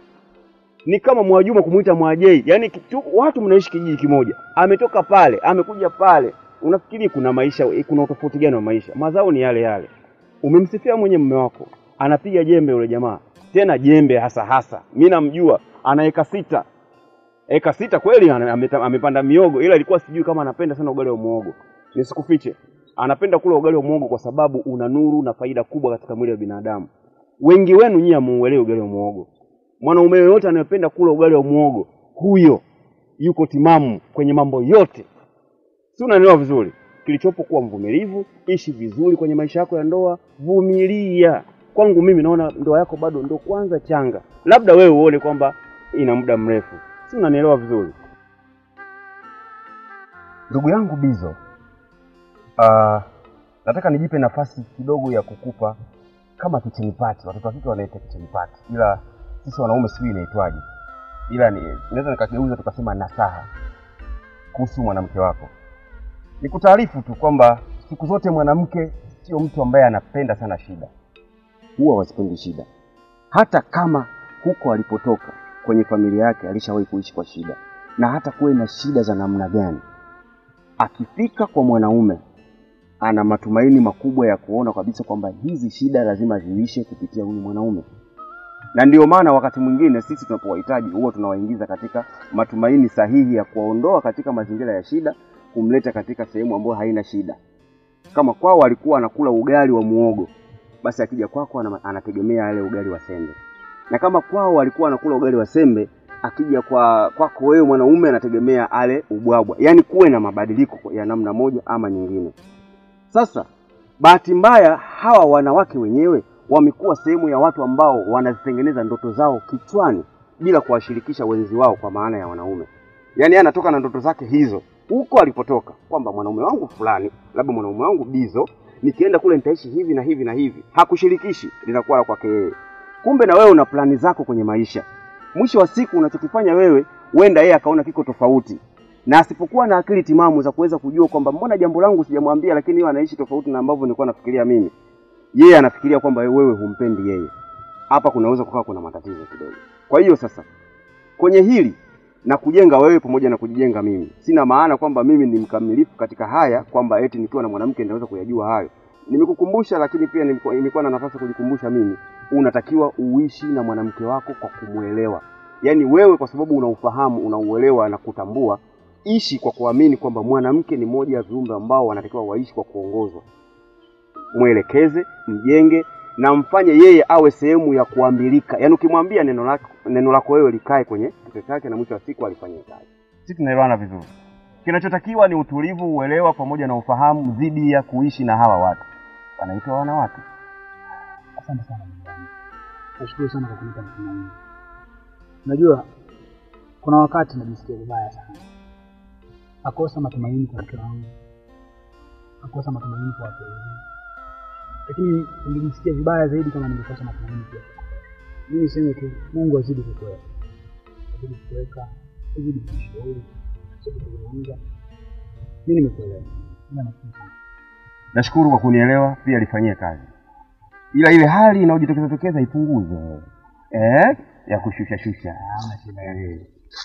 ni kama Mwajuma kumuita Mwajei, yaani kitu, watu mnaishi kijiji kimoja, ametoka pale amekuja pale, unafikiri kuna maisha, kuna utofauti gani wa maisha? Mazao ni yale yale. Umemsifia mwenye mume wako, anapiga jembe yule jamaa, tena jembe hasa hasa, mi namjua, ana eka sita, eka sita kweli, ana- ameta- amepanda miogo, ila ilikuwa sijui kama anapenda sana ugali wa muogo. Nisikufiche, anapenda kula ugali wa muogo kwa sababu una nuru na faida kubwa katika mwili wa binadamu. Wengi wenu nyie hamuuelewi ugali wa muogo. Mwanaume yoyote anayependa kula ugali wa muogo, huyo yuko timamu kwenye mambo yote, si unanielewa vizuri? Kilichopo kuwa mvumilivu, ishi vizuri kwenye maisha yako ya ndoa, vumilia. Kwangu mimi naona ndoa yako bado ndo kwanza changa, labda wewe uone kwamba ina muda mrefu, si unanielewa vizuri? Ndugu yangu Bizo, uh, nataka nijipe nafasi kidogo ya kukupa kama kitchen party. Watoto wa kike wanaita kitchen party, ila sisi wanaume sijui inaitwaje, ila ni naweza nikageuza tukasema nasaha kuhusu mwanamke wako. Nikutaarifu tu kwamba siku zote mwanamke sio mtu ambaye anapenda sana shida, huwa wasipendi shida, hata kama huko alipotoka kwenye familia yake alishawahi kuishi kwa shida, na hata kuwe na shida za namna gani, akifika kwa mwanaume ana matumaini makubwa ya kuona kabisa kwamba hizi shida lazima ziishe kupitia huyu mwanaume na ndio maana wakati mwingine sisi tunapowahitaji huwa tunawaingiza katika matumaini sahihi ya kuwaondoa katika mazingira ya shida, kumleta katika sehemu ambayo haina shida. Kama kwao alikuwa anakula ugali wa muogo, basi akija kwako ana- anategemea yale ugali wa sembe, na kama kwao alikuwa anakula ugali wa sembe, akija kwa kwako wewe mwanaume anategemea ale ubwabwa. Yaani kuwe na mabadiliko ya namna moja ama nyingine. Sasa bahati mbaya hawa wanawake wenyewe wamekuwa sehemu ya watu ambao wanazitengeneza ndoto zao kichwani bila kuwashirikisha wenzi wao, kwa maana ya wanaume. Yaani yeye anatoka na ndoto zake hizo huko alipotoka, kwamba mwanaume wangu fulani, labda mwanaume wangu Bizo, nikienda kule nitaishi hivi na hivi na hivi. Hakushirikishi, linakuwa la kwake yeye. Kumbe na wewe una plani zako kwenye maisha. Mwisho wa siku unachokifanya wewe, huenda yeye akaona kiko tofauti, na asipokuwa na akili timamu za kuweza kujua kwamba mbona jambo langu sijamwambia, lakini yeye anaishi tofauti na ambavyo nilikuwa nafikiria mimi yeye anafikiria kwamba wewe humpendi yeye. Hapa kunaweza kukaa kuna matatizo kidogo. Kwa hiyo sasa, kwenye hili na kujenga wewe pamoja na kujijenga mimi, sina maana kwamba mimi ni mkamilifu katika haya, kwamba eti nikiwa na mwanamke ninaweza kuyajua hayo. Nimekukumbusha, lakini pia nilikuwa nilikuwa na nafasi ya kujikumbusha mimi, unatakiwa uishi na mwanamke wako kwa kumwelewa. Yaani wewe kwa sababu unaufahamu, unauelewa na kutambua, ishi kwa kuamini kwamba mwanamke ni moja ya viumbe ambao wanatakiwa waishi kwa kuongozwa mwelekeze, mjenge na mfanye yeye awe sehemu ya kuambilika. Yaani ukimwambia neno lako neno lako wewe likae kwenye kichwa chake na mwisho wa siku alifanyie kazi. Sisi tunaelewana vizuri. Kinachotakiwa ni utulivu, uelewa pamoja na ufahamu dhidi ya kuishi na hawa watu wanaitwa wanawake. Asante sana ndugu yangu. Nashukuru sana kwa kunipa matumaini. Unajua, kuna wakati najisikia vibaya sana, nakosa matumaini kwa mke wangu, nakosa matumaini kwa watu wengine, lakini ningejisikia vibaya zaidi kama ningekosa matumaini pia. Mimi niseme tu, Mungu azidi kukuweka, azidi kukuweka, azidi kunishauri, azidi kuzungumza. Mimi nimekuelewa, ila nashukuru sana. Nashukuru kwa kunielewa, pia lifanyie kazi, ila ile hali inayojitokeza tokeza ipunguze, eh, ya kushusha shusha. Eh.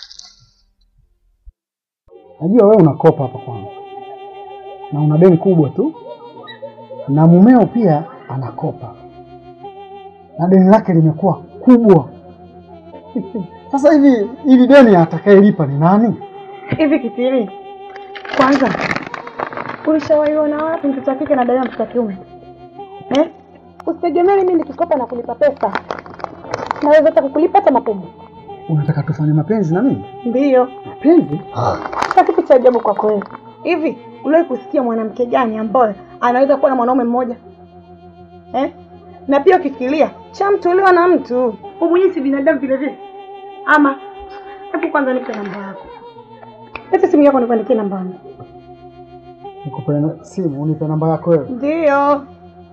Najua wewe unakopa hapa kwangu na una deni kubwa tu, na mumeo pia anakopa na deni lake limekuwa kubwa. Sasa hivi ili deni atakayelipa ni nani? Hivi Kitili, kwanza ulishawaiona wapi mtoto wa kike na dada mtoto wa kiume eh? Usitegemee mimi nikikopa na kulipa pesa, naweza hata kukulipa hata mapenzi. Unataka tufanye mapenzi na mimi? Ndiyo, Mapenzi? sasa kitu cha ajabu kwako wewe. Hivi uliwahi kusikia mwanamke gani ambaye anaweza kuwa na mwanaume mmoja eh? Na pia ukifikiria cha mtu uliwa na mtu wewe mwenyewe si binadamu vile vile, ama hebu kwanza nipe namba yako, leta simu yako nikuandikie namba yangu. Nikupe na- simu unipe namba yako wewe. Ndiyo.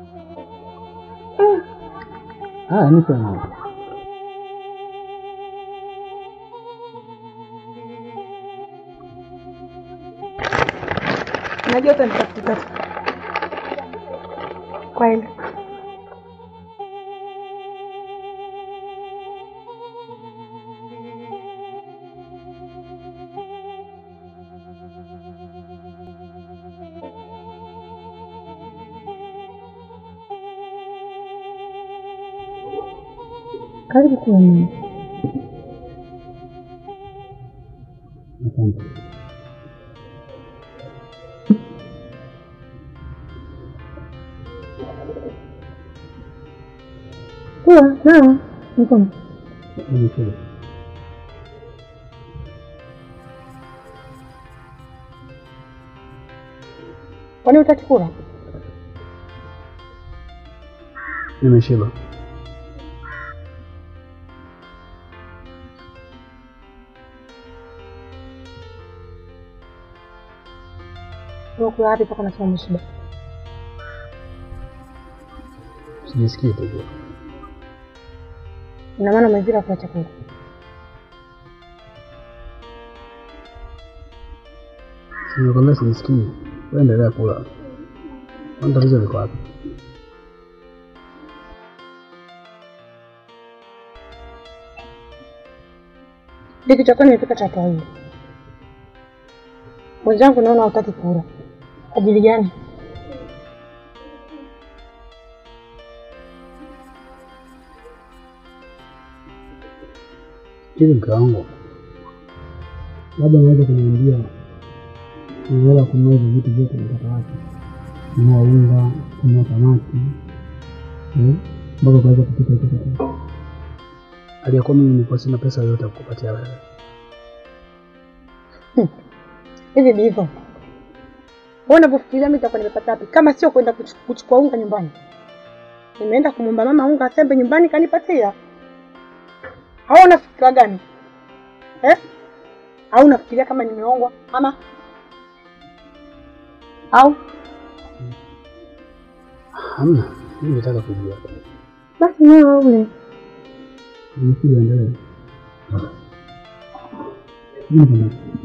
Haya, nipe namba. Najua utanitafuta tu. Kwa hili. Karibu kuwa Asante. kuwa nawa mkono. Nimesema. Kwani utaki kula? Nimeshiba. Uko wapi mpaka unasema umeshiba? Sijisikii tu. Ina maana umezira kula chakula. Nimekwambia sijisikii. Wewe endelea kula. Kwani tatizo liko wapi? Hiki chakula nimepika cha kawaida. Mwenzangu naona hutaki kula. Ajili gani? Hivi mke wangu, labda unaweza kuniambia ni hela kununua hizo vitu vyote nataka wapi? Kununua unga, kununua samaki eh, mpaka ukaweza kupika hicho chakula. Aliyakuwa mimi nilikuwa sina pesa yoyote ya kukupatia wewe. Hivi ndivyo. Wewe unavyofikiria mimi nitakuwa nimepata wapi kama sio kwenda kuchu- kuchukua unga nyumbani? Nimeenda kumwomba mama unga asembe nyumbani kanipatia. Au unafikiria gani? Eh? Au unafikiria kama nimeongwa ama au Hamna, mimi nataka kujua. basi nao ule. Nimekuja endelee. Mimi kuna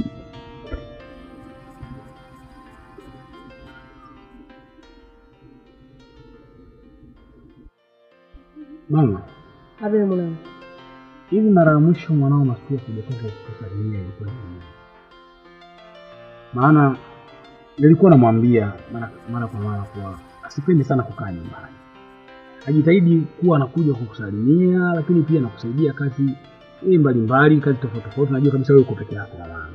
Mama, Abe mwanangu, hivi mara ya mwisho mwanao Masuya kujatoka kusalimia ilikuwa ni lini? Maana nilikuwa namwambia mara mara kwa mara kuwa asipende sana kukaa nyumbani, ajitahidi kuwa anakuja kukusalimia, lakini pia nakusaidia kazi hii mbalimbali, kazi tofauti tofauti. Najua kabisa wewe uko peke yako mama.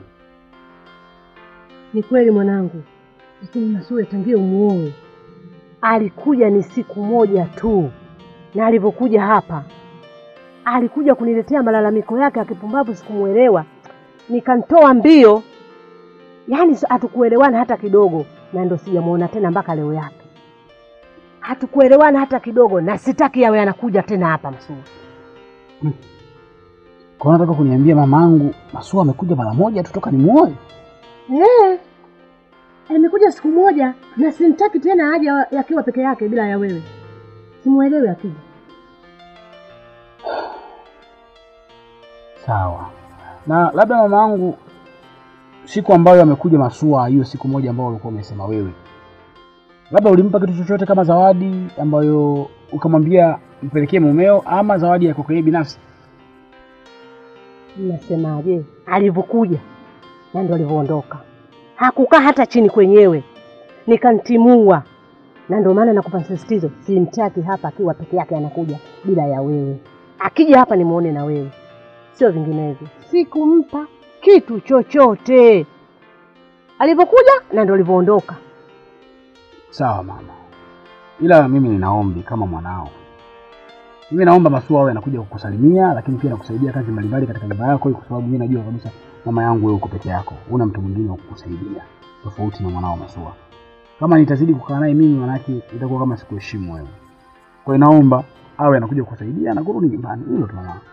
ni kweli mwanangu, lakini Masuya tangia umuoe alikuja ni siku moja tu, na alivyokuja hapa alikuja kuniletea malalamiko yake ya kipumbavu, sikumwelewa, nikamtoa mbio. yaani si- hatukuelewana hata kidogo, na ndo sijamuona tena mpaka leo yake. Hatukuelewana hata kidogo, na sitaki yawe anakuja tena hapa Masua. Kwa hiyo nataka kuniambia mamangu Masua amekuja mara moja tu toka nimuoe? Eh, amekuja siku moja na simtaki tena aje yakiwa peke yake bila ya wewe. Simuelewi akija. Sawa. Na labda mamangu siku ambayo amekuja Masua, hiyo siku moja ambayo ulikuwa umesema wewe, labda ulimpa kitu chochote kama zawadi ambayo ukamwambia mpelekee mumeo, ama zawadi ya kwako yeye binafsi? Nasemaje? Alivyokuja na ndo alivyoondoka, hakukaa hata chini kwenyewe, nikantimua. Na ndio maana nakupa msisitizo, simtaki hapa akiwa peke yake, anakuja bila ya wewe. Akija hapa nimuone na wewe, sio vinginevyo. Sikumpa kitu chochote alivyokuja na ndo alivyoondoka. Sawa mama, ila mimi ninaombi kama mwanao, mimi naomba Masua awe anakuja kukusalimia, lakini pia nakusaidia kazi mbalimbali katika nyumba yako, kwa sababu mimi najua kabisa mama yangu wewe uko peke yako, una mtu mwingine wa kukusaidia tofauti na mwanao Masua. Kama nitazidi kukaa naye mimi, manake itakuwa kama sikuheshimu wewe. Kwa hiyo naomba awe anakuja kukusaidia na kurudi nyumbani, hilo tu mama.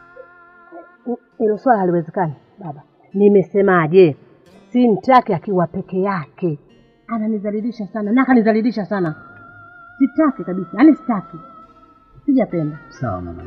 Hilo swala haliwezekani baba. Nimesemaje? Simtaki akiwa peke yake, ananizalilisha sana na akanizalilisha sana. Sitaki kabisa, yaani sitaki, sijapenda. Sawa mama.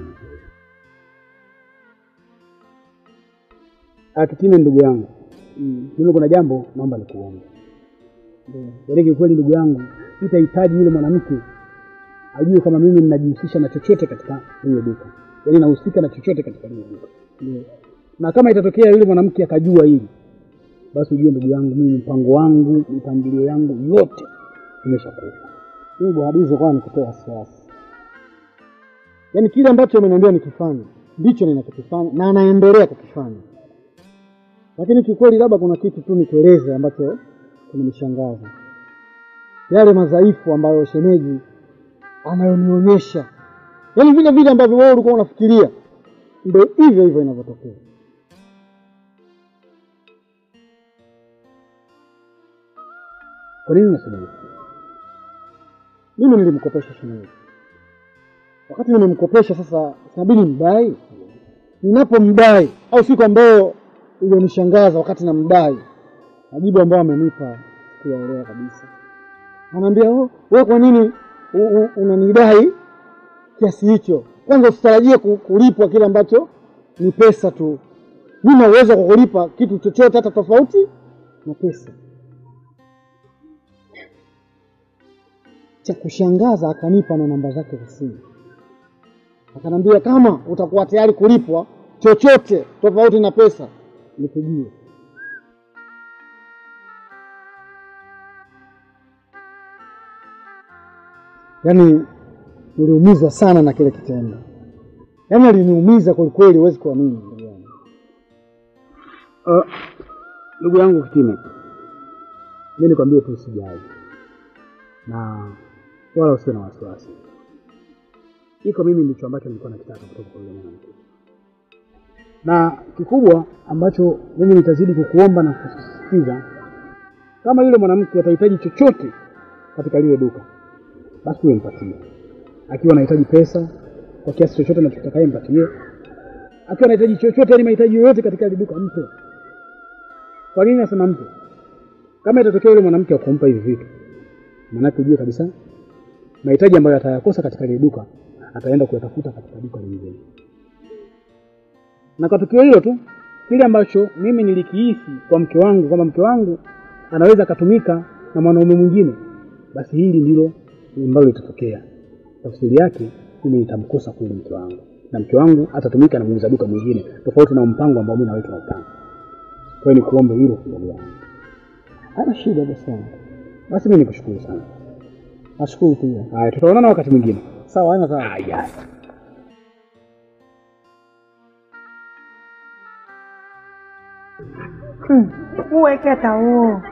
Akitime ndugu yangu, mm, mimi kuna jambo naomba nikuombe. Yaani kiukweli ndugu yangu, itahitaji yule mwanamke ajue kama mimi ninajihusisha na chochote katika lile duka, yaani nahusika na chochote katika lile duka. Ndio. Na kama itatokea yule mwanamke akajua hili, basi ujue ndugu yangu, mimi mpango wangu, mipangilio yangu yote imeshakufa. Mimi Bwahadizo kwa nikutoa wasiwasi, yaani kile ambacho ameniambia nikifanya ndicho ninachokifanya na anaendelea kukifanya lakini kiukweli, labda kuna kitu tu nikueleze ambacho kimenishangaza, yale madhaifu ambayo shemeji anayonionyesha, yaani vile vile ambavyo wewe ulikuwa unafikiria, ndio hivyo hivyo inavyotokea. Kwa nini nasema hivi? Mimi nilimkopesha shemeji, wakati nimemkopesha sasa, inabidi mdai. Ninapomdai au siku ambayo iliyonishangaza wakati namdai, majibu ambayo amenipa sikuyaelewa kabisa. Anaambia oh, wewe kwa nini u- u- unanidai kiasi hicho? Kwanza usitarajie ku- kulipwa kile ambacho ni pesa tu. Mimi na uwezo wa kukulipa kitu chochote hata tofauti na pesa. Cha kushangaza, akanipa na namba zake za simu, akanambia kama utakuwa tayari kulipwa chochote tofauti na pesa nipigie. Yaani niliumizwa sana na kile kitendo, yaani aliniumiza kwelikweli, huwezi kuamini ndugu yangu. Uh, ndugu yangu Kitime, mi nikwambie tu usijali na wala usiwe na wasiwasi. Iko mimi ndicho ambacho nilikuwa nakitaka kutoka kwa yule mwanamke, na kikubwa ambacho mimi nitazidi kukuomba na kusisitiza, kama yule mwanamke atahitaji chochote katika lile duka, basi wewe mpatie. Akiwa anahitaji pesa kwa kiasi chochote anachotakaye mpatie, akiwa anahitaji chochote, yani mahitaji yoyote katika lile duka mpe. Kwa nini nasema mpe? Kama itatokea yule mwanamke akumpa hivi vitu, maanake ujue kabisa mahitaji ambayo atayakosa katika ile duka ataenda kuyatafuta katika duka lingine. Na kwa tukio hilo tu, kile ambacho mimi nilikihisi kwa mke wangu kwamba mke wangu anaweza akatumika na mwanaume mwingine, basi hili ndilo ambalo litatokea. Tafsiri yake mimi nitamkosa kweli mke wangu, na mke wangu atatumika na muuza duka mwingine tofauti na mpango ambao mimi na wewe tunaupanga. Kwa hiyo nikuombe hilo ndugu yangu. Hana shida basi yangu. Basi mimi nikushukuru sana. Nashukuru pia. Haya, tutaonana wakati mwingine. Sawa, haina sawa. Haya. Uweke hata huo.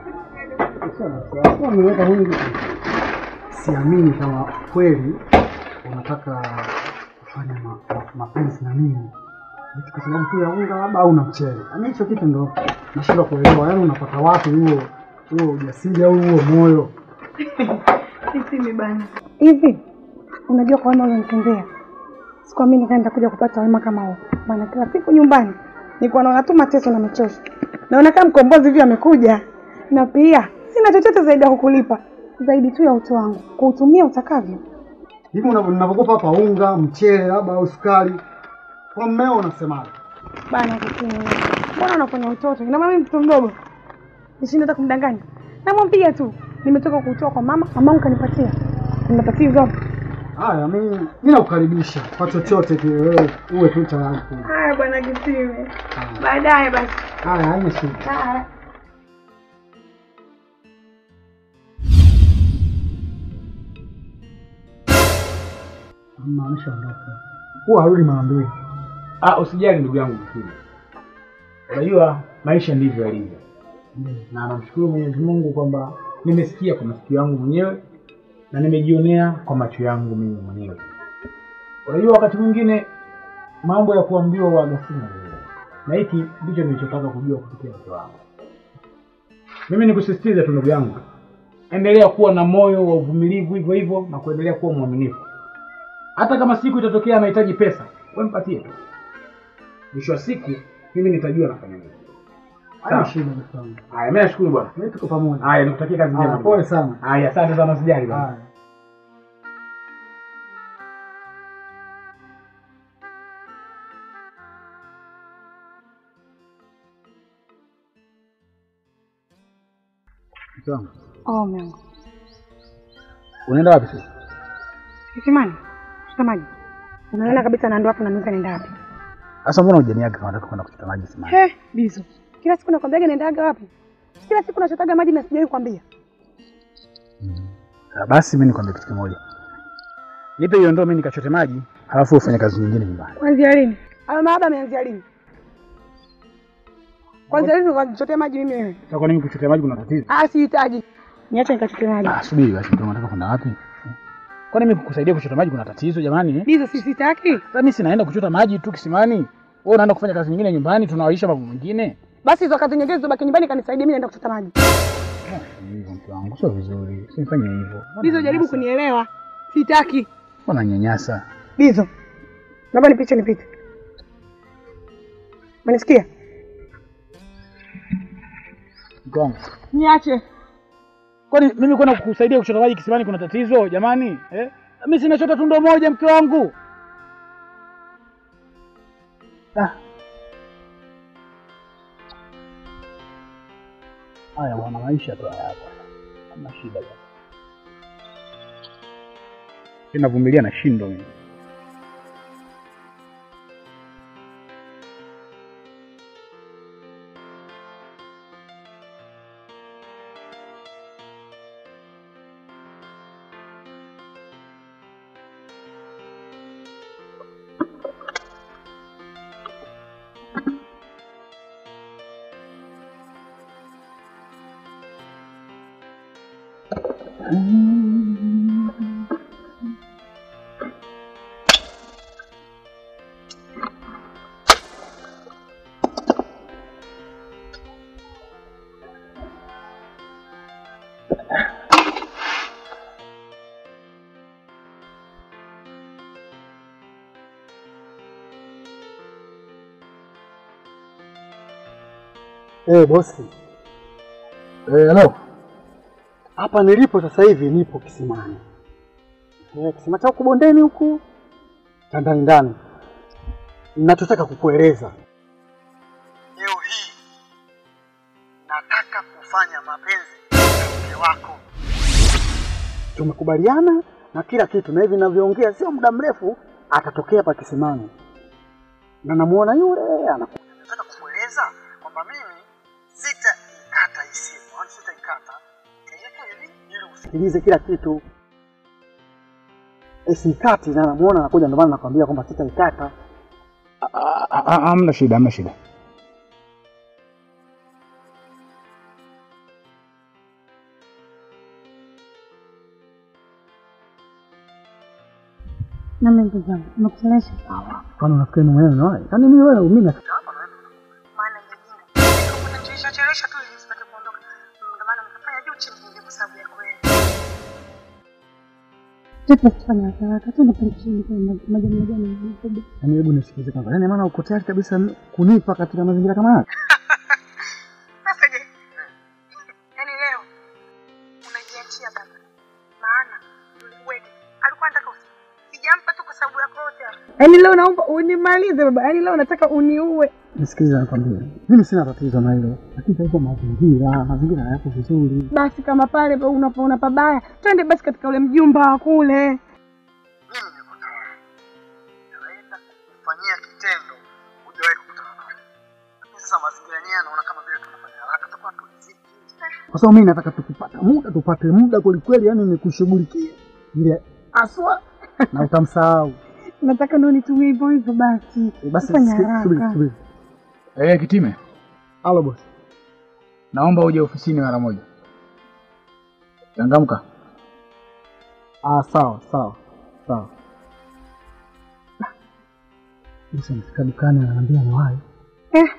Siamini kama kweli unataka kufanya ma- ma- mapenzi na mimi Eti kwa sababu tu ya unga labda au na mchele. Yaani hicho kitu ndo nashindwa kuelewa. Yaani unapata wapi huo huo ujasiri au huo moyo? Sisi bana. Hivi unajua kwa wema ulionitendea, sikuamini kama nitakuja kupata wema kama huo. Maana kila siku nyumbani nilikuwa naona tu mateso na michosho, naona kama mkombozi hivi amekuja, na pia sina chochote zaidi ya kukulipa zaidi tu ya utu wangu, kuutumia utakavyo. Hivi unavyo- ninavyokopa hapa unga, mchele labda au sukari. Kwa mmeo unasemaje? Bana Kitini, mbona unafanya utoto? Ina maana mimi mtoto mdogo nishinde hata kumdanganya? Namwambia tu nimetoka kuutoa kwa mama, mamangu kanipatia. Kuna tatizo? Haya, mimi mimi nakukaribisha kwa chochote kile wewe uwe tu tayari. kula. Haya bwana Kitini, baadaye basi. Haya, haina shida. Haya. Mama ameshaondoka. Huwa harudi mara mbili. Ah, usijali ndugu yangu Kitini. Unajua maisha ndivyo yalivyo, na namshukuru Mwenyezi Mungu kwamba nimesikia kwa masikio yangu mwenyewe na nimejionea kwa macho yangu mimi mwenyewe. Unajua wakati mwingine mambo ya kuambiwa waga sina wewe, na hiki ndicho nilichotaka kujua kupitia mke wangu. Mimi nikusisitize tu ndugu yangu, endelea kuwa na moyo wa uvumilivu hivyo hivyo na kuendelea kuwa mwaminifu. Hata kama siku itatokea anahitaji pesa, wewe mpatie tu. Mwisho wa siku mimi nitajua nafanya nini. Haina Sawa. shida ndugu yangu. Haya, mimi nashukuru bwana. Mimi tuko pamoja. Haya, nikutakia kazi Haya, njema. pole sana. Haya, asante sana, usijali bwana. Haya. Mke wangu, Oh, Mungu. Unaenda wapi sasa? Kisimani. Chota maji. Unaona kabisa na ndo hapo nanuka nenda wapi? Sasa mbona hujaniaga kama nataka kwenda kuchota maji simani? He, bizo. Kila siku nakwambiaga naendaga wapi? Kila siku nachotaga maji na sijawahi kukwambia. Ah, Basi mimi nikwambia kitu kimoja. Nipe hiyo ndoo mimi nikachote maji, halafu ufanye kazi nyingine nyumbani. Kuanzia lini? Hayo mahaba ameanzia lini? Kwanza lini ukanichotea maji mimi wewe? Sasa kwa nini kuchotea maji kuna tatizo? Ah, sihitaji. Niache nikachote maji. Ah, subiri basi, ndio unataka kwenda wapi? Kwani mimi kukusaidia kuchota maji kuna tatizo jamani? eh? Bizo si sitaki. Sasa mimi sinaenda kuchota maji tu kisimani. Wewe unaenda kufanya kazi nyingine nyumbani, tunawaisha mambo mengine. Basi hizo kazi nyingine zibaki nyumbani kanisaidia mimi naenda kuchota maji. Hivyo mke wangu sio vizuri. Usifanye hivyo. Bizo jaribu kunielewa. Sitaki. Mbona nyanyasa? Bizo. Naomba nipite nipite. Unanisikia? Mke wangu. Niache. Kwani mimi kwenda kukusaidia kuchota maji kisimani kuna tatizo jamani? Eh? Mimi sinachota tu ndoo moja mke wangu. Ah. Haya bwana, maisha tu haya hapa. Hamna shida bwana. Ninavumilia na shindo mimi. Eh, bosi. Eh, hello. Hapa nilipo sasa hivi nipo kisimani. Eh, kisima cha huku bondeni huku cha ndani ndani. Ninachotaka kukueleza leo hii, nataka kufanya mapenzi na mke wako. Tumekubaliana na kila kitu, na hivi ninavyoongea sio muda mrefu atatokea hapa kisimani, na namuona yule anakuja. Nataka kukueleza kwamba mimi sitaikata hii simu, yaani sitaikata, nitaiweka hivi ili usikilize kila kitu. Eh, siikati na namuona anakuja, ndio maana nakwambia kwamba sitaikata. Hamna shida, hamna shida. Na mimi ndugu zangu, nimekuchelewesha. Kwani unafikiri mimi mwenyewe nawahi? Yaani mimi wewe mimi na Maana nyingine unachelewesha chelewesha tu ili nisipate kuondoka. Ndio maana nikafanya juu chini ndio kwa sababu ya kweli. Tupo kufanya haraka haraka tu napenda chini kwa majani majani makubwa. yaani hebu nisikilize kwanza. Yaani maana uko tayari kabisa kunipa katika mazingira kama haya? Sasa je, yaani leo unajiachia baba, maana wewe alikuwa anataka usi sijampa tu kwa sababu yako yote hapa. Yaani leo naomba unimalize baba, yaani leo nataka uniue. Nisikilize nakwambia. Mimi sina tatizo na hilo. Lakini sasa mazingira, mazingira hayako vizuri. Basi kama pale pa- unapoona pabaya, twende basi katika ule mjumba wa kule. Mimi niko tayari. Naenda kufanyia kitendo hujawahi kukutana naye. Lakini sasa mazingira yenyewe yanaona kama vile tunafanya haraka tutakuwa tuliziki. Kwa sababu mimi nataka tukipata muda tupate muda kweli kweli, yani nikushughulikie ile aswa na utamsahau. Nataka ndio nitumie hivyo hivyo basi. Eh, Basi Fanya subiri, subiri, haraka. subiri. Eh, Kitime, Halo bosi. naomba uje ofisini mara moja. Changamka. Ah, sawa sawa sawa. Bosi amefika dukani ananiambia nawahi. Eh.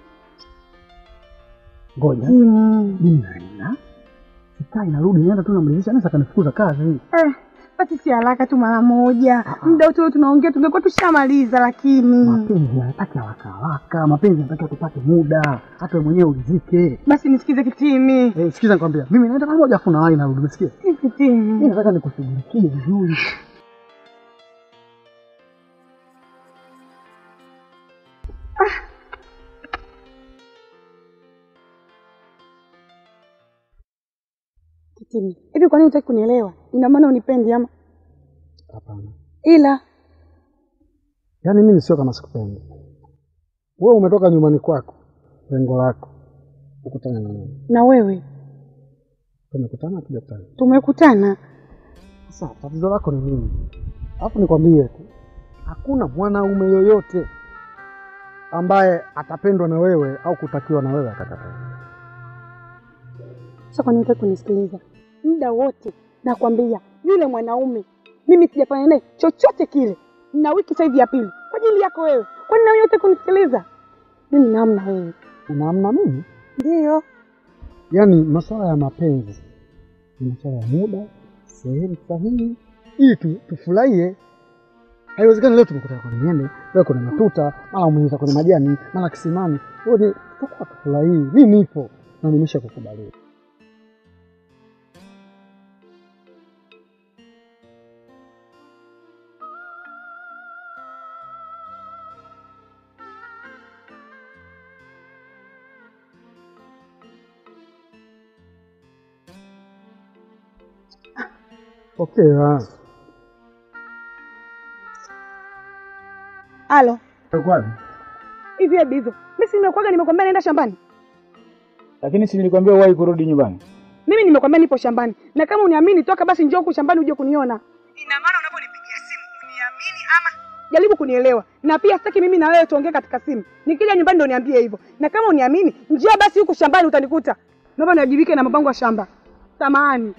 Ngoja. Mm. Mimi naenda. Sikai narudi naenda tu namridhisha anaweza kanifukuza kazi. Eh, basi si haraka tu mara moja. Muda wote tunaongea tungekuwa tushamaliza lakini. Mapenzi yanataka haraka haraka, mapenzi yanataka tupate muda, hata wewe mwenyewe ulizike. Basi nisikize kitimi. Eh, sikiza nikwambia, mimi naenda mara moja afu nawahi narudi, umesikia? Si kitimi. Mimi nataka nikushughulikie vizuri. Kitimi. Hivi kwa nini hutaki kunielewa? Ina maana unipendi ama? Hapana. Ila Yaani mimi sio kama sikupendi. Wewe umetoka nyumbani kwako, lengo lako ukutana na mimi. na wewe Tumekutana tujakutana. tumekutana. Sasa tatizo lako ni nini? Alafu nikwambie tu, hakuna mwanaume yoyote ambaye atapendwa na wewe au kutakiwa na wewe akakataa. Sasa kwa nini hutaki kunisikiliza? Muda wote nakwambia yule mwanaume mimi sijafanya naye chochote kile, na wiki sasa hivi ya pili kwa ajili yako wewe. Kwa nini hutaki kunisikiliza? Mimi namna wewe. Unaamna mimi? Ndio. Yaani masuala ya mapenzi ni masuala ya muda, sehemu sahihi, ili tu, tufurahie. Haiwezekani leo tumekutana kwenye miembe, leo kuna matuta, mara umeingia kwenye majani, mara kisimani. Wote tutakuwa tufurahii. Mimi nipo na nimesha kukubalia. Okay, ah. Halo. Kwapi? Hivi hebu hivyo. Mimi si nimekuaga nimekwambia naenda shambani. Lakini si nilikwambia uwahi kurudi nyumbani. Mimi nimekwambia nipo shambani. Na kama uniamini toka basi njoo huku shambani uje kuniona. Ina maana unaponipigia simu uniamini ama jaribu kunielewa. Na pia sitaki mimi na wewe tuongee katika simu. Nikija nyumbani ndo niambie hivyo. Na kama uniamini njoo basi huku shambani utanikuta. Naomba niwajibike na mabango ya shamba. Samahani.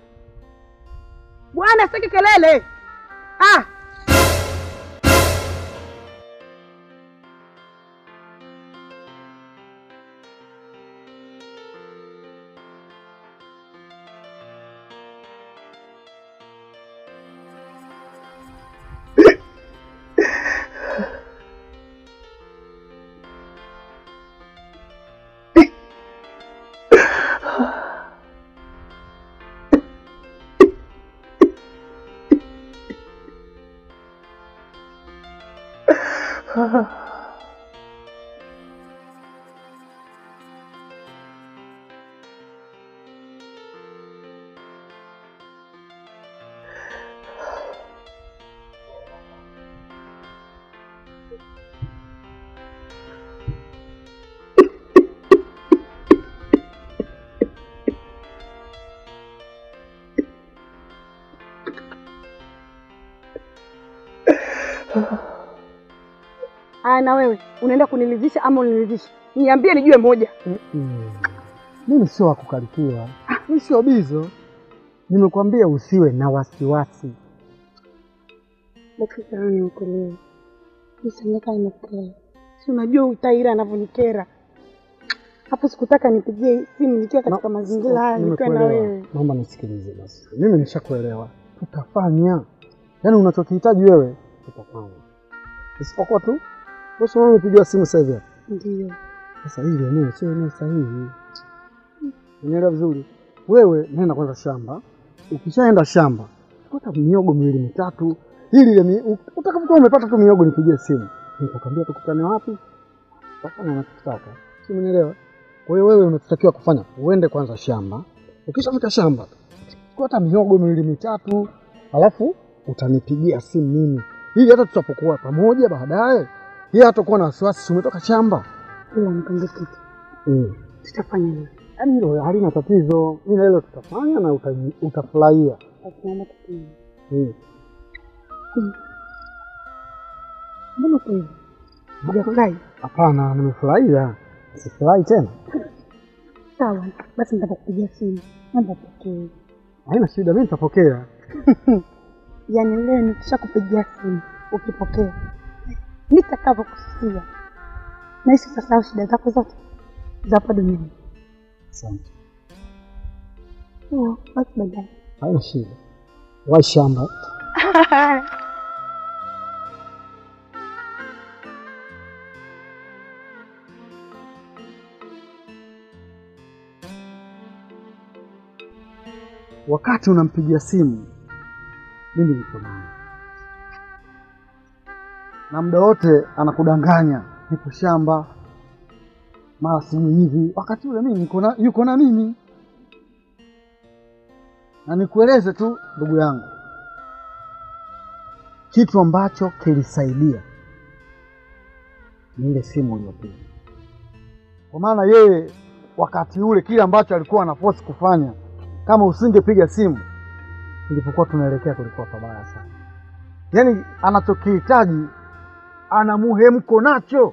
Bwana sitaki kelele. Ah, Aya, na wewe unaenda kunilizisha ama unilizisha? Niambie nijue moja. Mm-mm. Mimi sio wa kukarikiwa, mimi sio bizo. Nimekwambia usiwe na wasiwasi. Basi sawa, niokolewe. Nisendeka nimekera. Si unajua utaira anavyonikera. Hapo sikutaka nipigie simu nikiwa katika mazingira haya nikiwa na Nimekuelewa. wewe. Naomba nisikilize basi. Mimi nishakuelewa. Tutafanya. Yaani unachokihitaji wewe tutafanya. Isipokuwa tu wewe wewe umepigiwa simu sasa hivi. hapa. Ndio. Sasa hili eneo sio eneo sahihi. Unielewa vizuri? Wewe nenda kwanza shamba. Ukishaenda shamba, pata miogo miwili mitatu. Ili ile mi- utakapokuwa umepata tu miogo nipigie simu. Nitakwambia tukutane wapi? Tafanya unachotaka. Si unielewa? Kwa hiyo wewe unachotakiwa kufanya, uende kwanza shamba. Ukishafika shamba, chukua hata miogo miwili mitatu, alafu utanipigia simu mimi. Ili hata tutapokuwa pamoja baadaye, yeye hatakuwa na wasiwasi, si umetoka shamba. Ila nikwambie kitu. Mm. Tutafanya nini? Yaani hilo halina tatizo, ila hilo tutafanya na uta, utafurahia. Basi naomba tufanye. Mm. Mbona uko hivi? Hujafurahi? Hapana, nimefurahia. Sifurahi tena, Sawa. Basi nitakupigia simu. Naomba upokee. haina shida, mimi nitapokea. Yaani leo nikishakupigia simu ukipokea, nitakavyokusikia nahisi utasahau shida zako zote za hapa duniani. Asante, Sawa, basi baadaye. haina shida. Wai shamba. Wakati unampigia simu, mimi niko naye, na muda wote anakudanganya nipo shamba, mara sijui hivi. Wakati ule mimi niko na yuko na mimi, na nikueleze tu ndugu yangu, kitu ambacho kilisaidia ni ile simu uliyopiga, kwa maana yeye wakati ule kile ambacho alikuwa anafosi kufanya kama usingepiga simu, tulipokuwa tunaelekea kulikuwa pabaya sana. Yaani anachokihitaji ana muhemko nacho,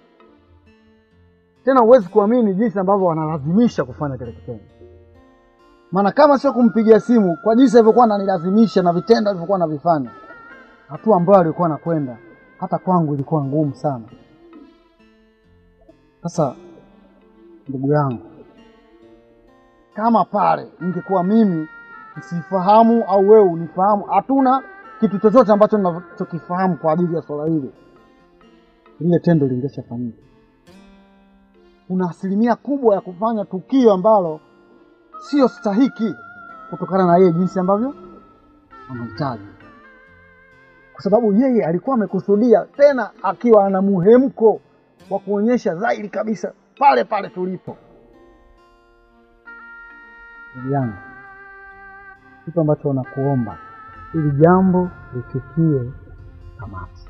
tena huwezi kuamini jinsi ambavyo wanalazimisha kufanya kile kitendo. Maana kama sio kumpigia simu, kwa jinsi alivyokuwa ananilazimisha na vitendo alivyokuwa anavifanya, hatua ambayo alikuwa anakwenda, hata kwangu ilikuwa ngumu sana. Sasa ndugu yangu, kama pale ningekuwa mimi nisifahamu au wewe unifahamu, hatuna kitu chochote ambacho ninachokifahamu kwa ajili ya swala hili, lile tendo lingeshafanyika. Kuna asilimia kubwa ya kufanya tukio ambalo sio stahiki kutokana na yeye jinsi ambavyo anahitaji, kwa sababu yeye alikuwa amekusudia, tena akiwa ana muhemko wa kuonyesha dhahiri kabisa pale pale tulipo ndugu yangu, kitu ambacho nakuomba ili jambo lifikie tamati,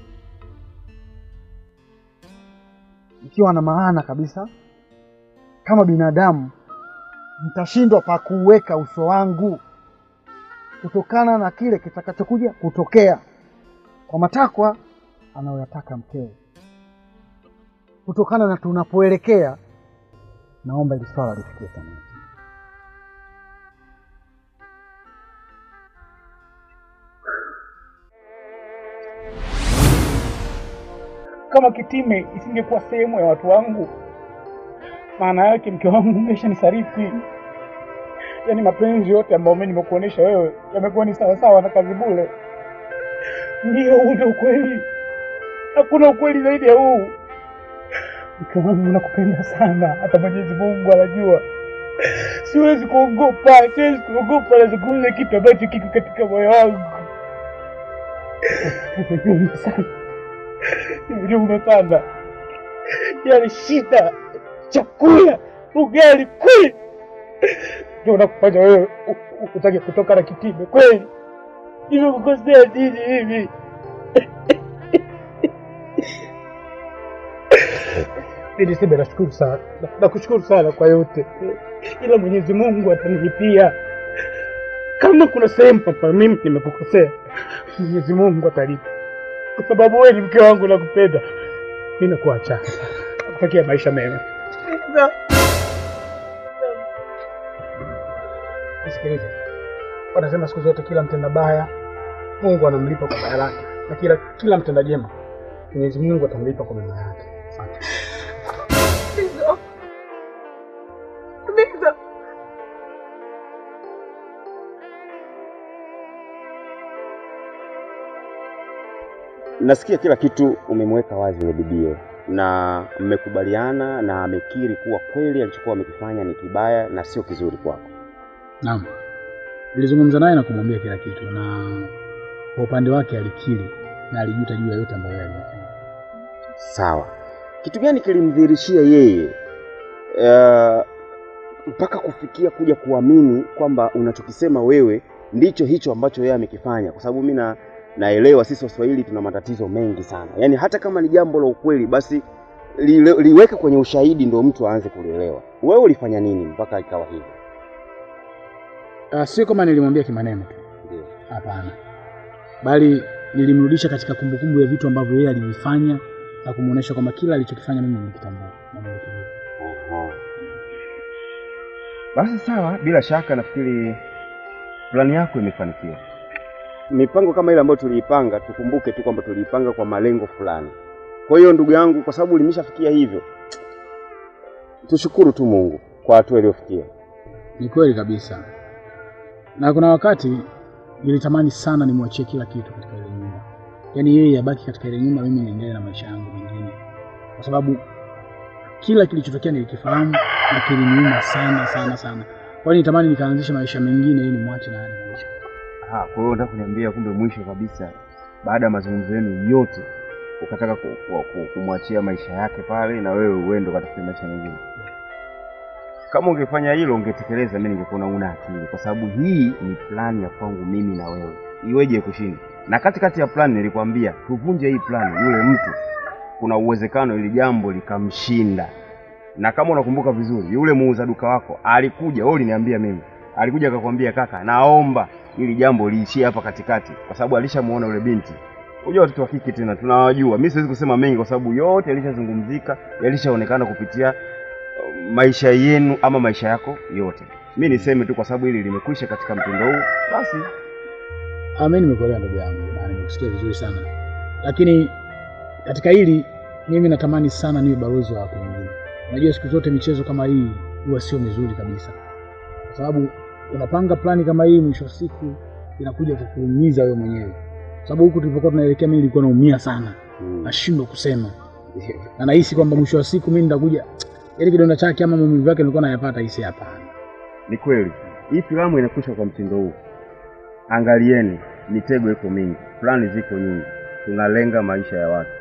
ikiwa na maana kabisa. Kama binadamu nitashindwa pa kuweka uso wangu kutokana na kile kitakachokuja kutokea kwa matakwa anayoyataka mkewe, kutokana na tunapoelekea. Naomba ili swala lifikie tamati. Kama Kitime isingekuwa sehemu ya watu wangu, maana yake mke wangu umeshanisarifi. Yaani mapenzi yote ambayo mimi nimekuonesha wewe yamekuwa ni sawasawa na kazi bure. Ndio, huu ndio ukweli, hakuna ukweli zaidi ya huu. Mke wangu nakupenda sana, hata Mwenyezi Mungu anajua. Siwezi kuogopa, siwezi kuogopa nazungumza kitu ambacho kiko katika moyo wangu. Nimejiuma sana, nimejiuma sana. Yaani shida, chakula, ugali kweli ndio unakufanya wewe u- u- utake kutoka na Kitime kweli? Nimekukosea nini hivi? Nilisema nashukuru sana, Na- nakushukuru sana kwa yote, ila Mwenyezi Mungu atanilipia. Kama kuna sehemu papa mimi nimekukosea, Mwenyezi Mungu atalipa, kwa sababu wewe ni mke wangu, nakupenda. Mimi nakuacha, nakutakia maisha mema. Nisikilize, wanasema siku zote kila mtenda baya Mungu anamlipa kwa baya lake. na kila kila mtenda jema Mwenyezi Mungu atamlipa kwa mema yake. Asante. Bizo. Bizo. Nasikia kila kitu umemweka wazi yule bibie na mmekubaliana na amekiri kuwa kweli alichokuwa amekifanya ni kibaya na sio kizuri kwako. Naam, nilizungumza naye na kumwambia kila kitu, na kwa upande wake alikiri na alijuta juu ya yote ambayo yeye alifanya. Sawa, kitu gani kilimdhihirishia yeye uh, mpaka kufikia kuja kuamini kwamba unachokisema wewe ndicho hicho ambacho yeye amekifanya? Kwa sababu mimi na naelewa sisi Waswahili tuna matatizo mengi sana, yaani hata kama ni jambo la ukweli, basi li, liweke kwenye ushahidi ndio mtu aanze kulielewa. Wewe ulifanya nini mpaka ikawa hivyo? Uh, sio kama nilimwambia kimaneno tu, Ndio. hapana, bali nilimrudisha katika kumbukumbu ya vitu ambavyo yeye alivifanya na kumuonesha kwamba kila alichokifanya mimi nilikitambua na nilikijua. Aha. Basi sawa, bila shaka nafikiri plani yako imefanikiwa. Mipango kama ile ambayo tuliipanga, tukumbuke tu kwamba tuliipanga kwa malengo fulani. Kwa hiyo ndugu yangu, kwa sababu limeshafikia hivyo, tushukuru tu Mungu kwa hatua iliyofikia. Ni kweli kabisa, na kuna wakati nilitamani sana nimwachie kila kitu katika ile nyumba, yaani yeye abaki katika ile nyumba, mimi niendelee na maisha yangu mengine, kwa sababu kila kilichotokea nilikifahamu na kiliniuma sana sana sana. Kwa hiyo nitamani nikaanzisha maisha mengine ili nimwache na haya maisha. Aha, kwa hiyo unataka kuniambia kumbe mwisho kabisa baada ya mazungumzo yenu yote ukataka ku- ku- ku- kumwachia maisha yake pale na wewe uende ukatafute maisha mengine. Kama ungefanya hilo ungetekeleza, mimi ningekuona una akili, kwa sababu hii ni plani ya kwangu mimi na wewe, iweje kushinda? Na katikati ya plani nilikwambia tuvunje hii plani, yule mtu kuna uwezekano ili jambo likamshinda. Na kama unakumbuka vizuri, yule muuza duka wako alikuja, wewe uliniambia mimi, alikuja akakwambia, kaka, naomba ili jambo liishie hapa katikati, kwa sababu alishamuona yule binti. Unajua watoto wa kike tena tunawajua. Mimi siwezi kusema mengi kwa sababu yote yalishazungumzika, yalishaonekana kupitia uh, maisha yenu ama maisha yako yote. Mi niseme tu kwa sababu hili limekwisha katika mtindo huu, basi Ah, mimi nimekuelewa ndugu yangu na nimekusikia vizuri sana, lakini katika hili mimi natamani sana niwe balozi wa watu wengine. Unajua siku zote michezo kama hii huwa sio mizuri kabisa, kwa sababu unapanga plani kama hii, mwisho wa siku inakuja kukuumiza wewe mwenyewe, kwa sababu huku tulipokuwa tunaelekea, mimi nilikuwa naumia sana, nashindwa kusema na nahisi kwamba mwisho wa siku mimi nitakuja, yaani kidonda chake ama maumivu yake nilikuwa nayapata, hisi hapana. ni kweli hii filamu inakwisha kwa mtindo huu. Angalieni, mitego iko mingi, plani ziko nyingi, tunalenga maisha ya watu.